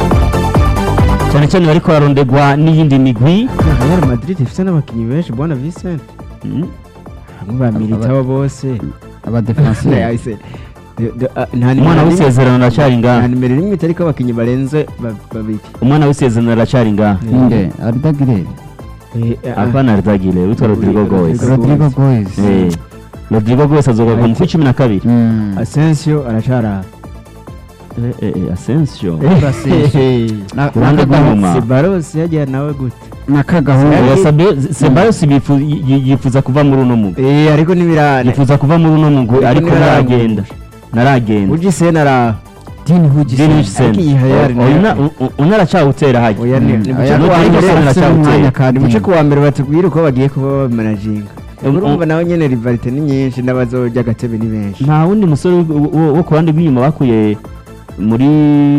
cyane cyane bariko bararondegwa n'iyindi migwi Real Madrid ifite n'abakinnyi benshi bwana Vincent Mm. bamwe ba Militao bose abadefenseri Yahise- de- de- ah, nta nimero umwana rimwe- w'isezerano aracyari nta ngaha nimero rimwe itariko abakinnyi barenze ba- babiri umwana w'isezerano aracyari ngaha inde Ardagirere Eh, ah, apana ardagile witwa rodrigo goes Rodrigo Goes Eh, rodrigo goes azogaruka mu kwi cumi na kabiri Mm. Asensio aracyari aho Eh, eh, eh, asensio Na- Ku ruhande na- rw'inyuma. Sebaros yagiye nawe gute na kagahungu Oya, Sabe- sebayos bifu- yi- yi- yifuza kuva muri uno mugwi eh ariko n'ibirane yifuza kuva muri uno mugwi Ariko ariko ntibaragenda. naragenda naragenda Ujisena ara Dini Hugisen Dini Hugisen. Ariko iyi Hayari O- nayo- oya, una- u- una aracyawutera hajya oya ni Mm. ni Oya, muce no, kuwa ariko mbere se afite aracyawutera. umwanya ka ni muce Dini. kuwa mbere batubwira uko bagiye kuba bamanajinga Um, urumva um, nawe nyene rivalite ni nyinshi n'abazojya agatebe ni benshi nta wundi musore wo- wo wo ku ruhande rw'inyuma bakuye muri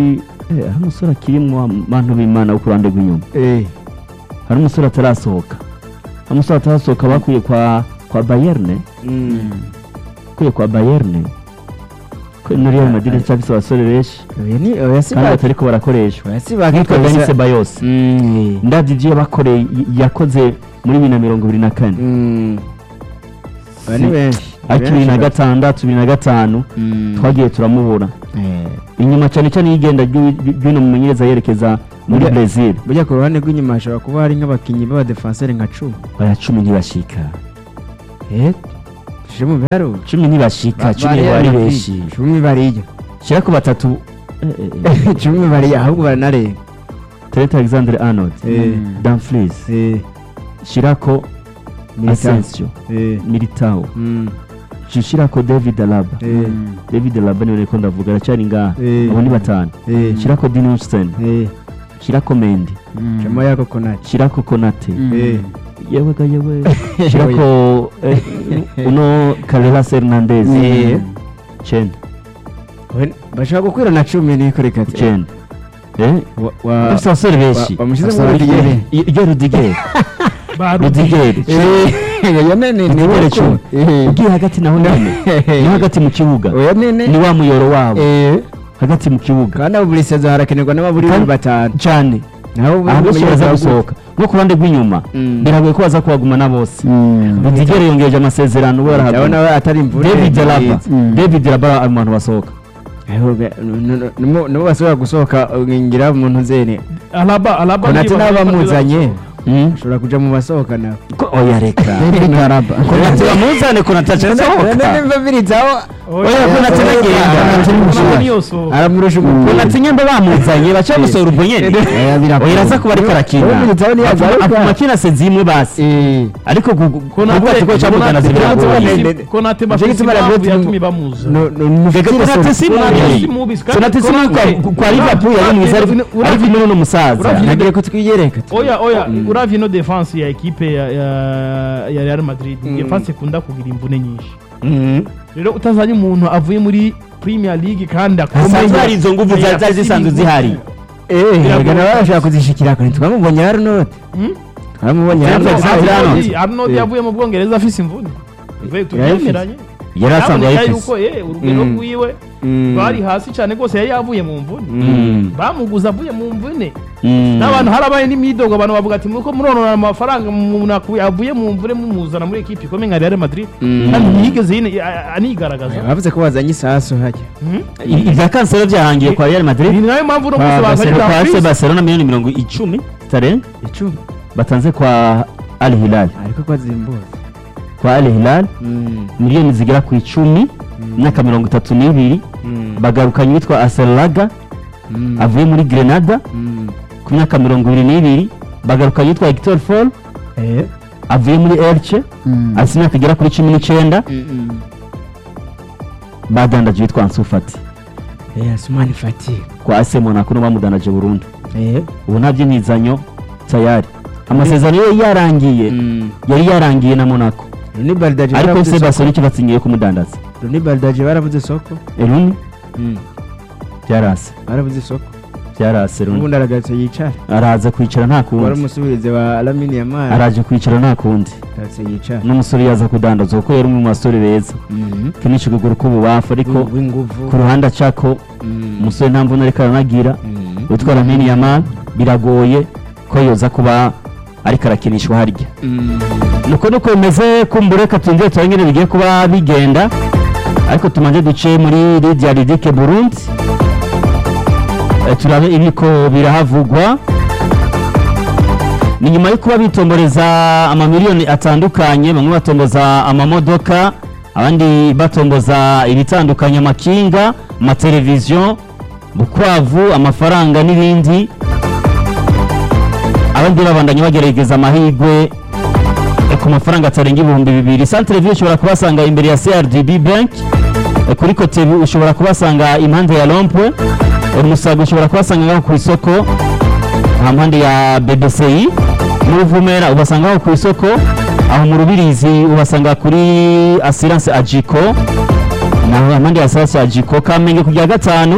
Eh, hari umusore akirimwo abantu b'imana wo ku ruhande rw'inyuma eh hari umusore atarasohoka hari umusore atarasohoka bakuye kwa kwa bayerne mm. bakuye kwa bayerne ko muri real madrid cyafise abasore benshi oya ni oya si kandi ba batariko barakoreshwa oya si ba yitwa Denis Ceballos mm. ndavye ivyo yabakoreye y- yakoze muri bibiri na mirongo ibiri na kane mm. oya ni benshi ni ariko bibiri na benshi gatandatu bibiri na gatanu Mm. twagiye turamubura Eh. inyuma cyane cyane y'igenda ry'u- ry'uno mumenyereza yerekeza muri Burya- Brazil burya ku ruhande rw'inyuma hashobora kuba hari nk'abakinnyi b'abadefanseri nka cumi baya cumi ntibashika eh tuje mu biharuro cumi ntibashika cumi Bariya bari bari- benshi cumi bariya shira ku batatu eh, eh, eh. cumi bariya ahubwo baranarenga Trent Alexander Arnold Eh. Dumfries eh shirako Militao. Asensio eh Militao mm. shirako David Alaba eh David Alaba niwe niko ndavuga aracyari ngaha Eh. abo ni batanu eh shirako Dean Huijsen eh shirako Mendy chama yako konati shirako Konate eh yewe ga yewe shirako eh, uno Carreras Hernandez Eh. Chen We- bashobora gukwira na cumi niko reka ati- Chen eh wa- wa- bafite abasore benshi wa- wamushyize Afite muri Rudiger. Rudiger. I- iyo Rudiger ba Rudiger Eh, oya nene ni Rudiger wako. cumi Eh. ugiye hagati naho none ni hagati mu kibuga oya nene ni wa muyoro wabo Eh, hagati mu kibuga kandi abo buri sezo harakenerwa n'ababuri Kandi- batanu cyane naho ubu aha bose umumenyereza baza wa gusohoka nko ku ruhande rw'inyuma Mm. biragoye ko baza kuhagumana bose Rudiger yongeje amasezerano ubu Gute. arahaguma ndabona we atari imvune David Alaba Mm. David Alaba ari mu bantu basohoka nibo bashobora gusohoka ngira umuntu zene alaba alaba konati niba- nabo bamuzanye Mm. ashobora kuja mu basohoka nawe Ko- oya reka David Alaba konati bamuzane konati acasohoka nimba biritsaho Oya, Konate nagenda. Alaba niyo so aramurusha umupira konati nyamba bamuzanye baca gusohora ubwo nyene Oya, birakunda. oya iraza kuba ariko arakina Ubu Militao ntiyagaruka. afuma akina se zimwe basi Eh. ariko gu- gu- Konate- kuvuga ati ko camugana Konate- zibiragoye Konate- konate Nicyo bafite gituma impamvu Rabiot yatumye bamuza No- no- muvugire konate so- si Konate si mubi mubi, kandi konate si mubi Konate- kwa- kwa liverpool yari mwiza ariko Uravye- ariko ino ni umusaza Uravye- nagiye kutwiyereka oya oya uravye ino defense ya ekipe ya, ya, ya Real Madrid Mm. defense ikunda kugira imvune nyinshi rero utazanye umuntu avuye muri Premier League kandi hasanzwe hari izo nguvu zari zari zisanzwe zihari reka nawe arashobora kuzishikira kure twamubonye Arnold Hmm? twamubonye Arnold. Arnold Arnold. Arnold Eh. yavuye mu Bwongereza afise imvune Tuve- tubyemeranye yari asanzwe Haboneka ayifise yuko eh, urugero Mm. rwiwe Mm. rwari hasi cyane rwose yari yavuye mu mvune Mm. bamuguza avuye mu mvune Mm. n'abantu harabaye n'imidogo abantu bavuga ati muko muronora amafaranga umuntu aku- avuye mu mvune mumuzana muri ekipi ikomeye nka Real Madrid Mm. kandi ntiyigeze yine- a- a- anigaragaza bavuze ko bazanye isasu hajya Mhm. I- ibya kansero byahangiye kwa real madrid ni nayo mpamvu uno Kwa munsi bazanye Barcelona- kwa fc Dumfries. barcelona miliyoni mirongo icumi zitarenga icumi batanze kwa al hilal ariko ko azimbuza kwa al hilal miliyoni zigera ku icumi imyaka mirongo itatu n'ibiri bagarukanye uwitwa aselraga avuye muri grenada ku myaka mirongo ibiri n'ibiri bagarukanye uwitwa hector fall avuye muri elche afite imyaka igera kuri cumi n'icyenda badandaje uwitwa ansufati asumani fatigue kwa ase monaco no bamudandaje burundu ubu nta by'intizanyo tayari amasezerano ye yarangiye yari yarangiye na monaco runi baridaje ariko baravuze se soko barcelona icyo batsingiye kumudandaza runi baridaje baravuze soko runi byarase baravuze soko byarase runi ubundi aragatse yicara araza kwicara nta wari kundi umusubirizi wa alamini ya mari araje kwicara nta kundi agatse yicara n'umusore yaza kudandaza kuko yari umwe mu basore beza kenshi ukuguru k'ububafu ariko w'inguvu ku ruhande acako Mm. umusore nta mvune ariko aranagira Mm. witwa lamini yamani biragoye ko yoza kuba ariko arakinishwa harya Mm. nuko nuko bimeze kumbure reka twinjire turabe ingene bigiye kuba bigenda ariko tumanze duce muri lidia ridike burundi Eh, turabe ibiko birahavugwa ni nyuma yo kuba bitomboreza amamiliyoni atandukanye bamwe batomboza amamodoka abandi batomboza ibitandukanye amakinga amateleviziyo bukwavu amafaranga n'ibindi abandi babandanya bagerageza amahirwe ku mafaranga atarenga ibihumbi bibiri santere viyo ushobora kubasanga imbere ya crdb bank Eh, kuri kotebu ushobora kubasanga impande ya rompwe umusaga ushobora kubasanga ngaho ku isoko aha mpande ya bbci muri vumera ubasanga aho ku isoko aho mu rubirizi ubasanga kuri assurance agiko naho impande ya assurance agiko kamenge ku rya gatanu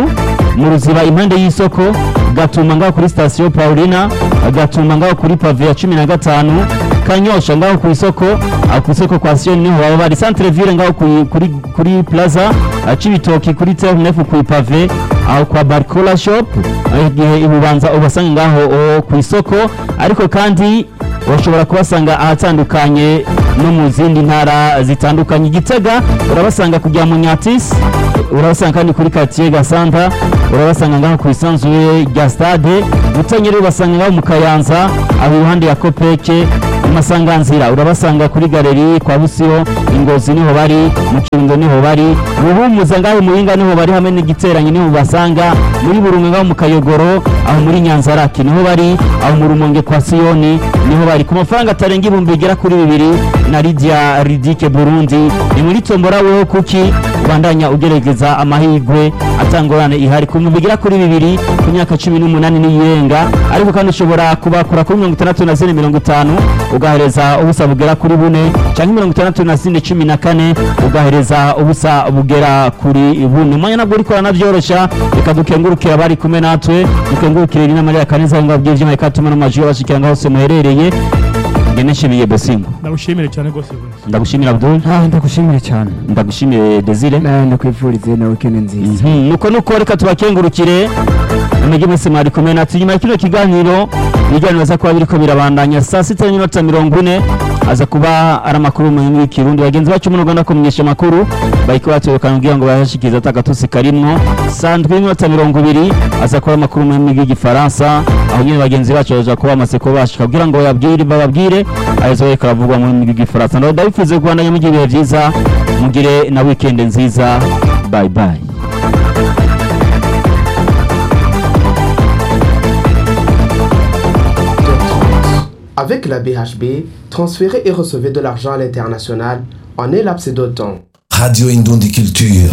mu ruziba impande y'isoko gatuma ngaho kuri sitasiyo paulina gatuma ngaho kuri pave ya cumi na gatanu kanyosha ngaho ku isoko aho ku isoko kwa siyoni niho baba bari centre ville ngaho ku- kuri kuri plaza ah, cibitoki kuri ternefu ku ipave aho kwa barcola shop aho igihe ibubanza ubasanga ngaho oh, ku isoko ariko kandi bashobora kubasanga ahatandukanye no mu zindi ntara zitandukanye igitega urabasanga kujya mu nyatis urabasanga kandi kuri quartier gasanta urabasanga ngaho ku isanzure rya stade gutanyeri ubasanga ngaho mu kayanza aho iruhande ya kopeke amasanganzira urabasanga kuri galeri kwa busiho ingozi niho bari mu kirundo niho bari ruhumuza ngaho muhinga niho bari hamwe n'igiteranyi niho basanga muri burunga ngaho mu kayogoro aho muri nyanzaraki niho bari aho mu rumonge kwa siyoni niho bari ku mafaranga atarenga ibihumbi bigera kuri bibiri na lidia ridike burundi ni muri tombora weho kuki ubandanya ugerageza amahirwe atangorane ihari ku bihumbi bigera kuri bibiri ku myaka cumi n'umunani n'iyirenga ariko kandi ushobora kubakura kuri mirongo itandatu na zine mirongo itanu ugahereza ubusa bugera kuri bune cyangwa mirongo itandatu na zine cumi na kane ugahereza ubusa bugera kuri bune umwanya nabwo uriko uranabyoroshya reka dukengurukire abari kumwe natwe dukengurukire rina mariya kaneza ngo ababyeyi by'imana ikatuma n'amajwi y'abashikiranga hose muherereye ngene nshimiye besingo ndagushimire cyane rwose buri ndagushimira abdul Ah, ndagushimire cyane ndagushimiye desire nawe ndakwifurize na weekend nziza Mhm, nuko nuko reka tubakengurukire mwege mwese mwari kumwe natwe nyuma ya kino kiganiro ibiganiro biza kuba biriko birabandanya saa sita n'iminota mirongo ine aza kuba ari amakuru mu rurimi rw'ikirundi bagenzi bacu mu rwanda kumenyesha amakuru bariko batwereka kugira ngo bayashikirize atagatusi karimwo saa ndwi n'iminota mirongo ibiri aza kuba ari amakuru mu rurimi rw'igifaransa aho nyine bagenzi bacu baja kuba bamaze kuba bashika kugira ngo bababwire bababwire ahezo bariko baravugwa mu rurimi rw'igifaransa ndaho ndabifuze kubandanya mugira ibihe vyiza mugire na weekend nziza bye bye Avec la BHB, transférez et recevez de l'argent à l'international en un laps de temps. Radio Indondie Culture.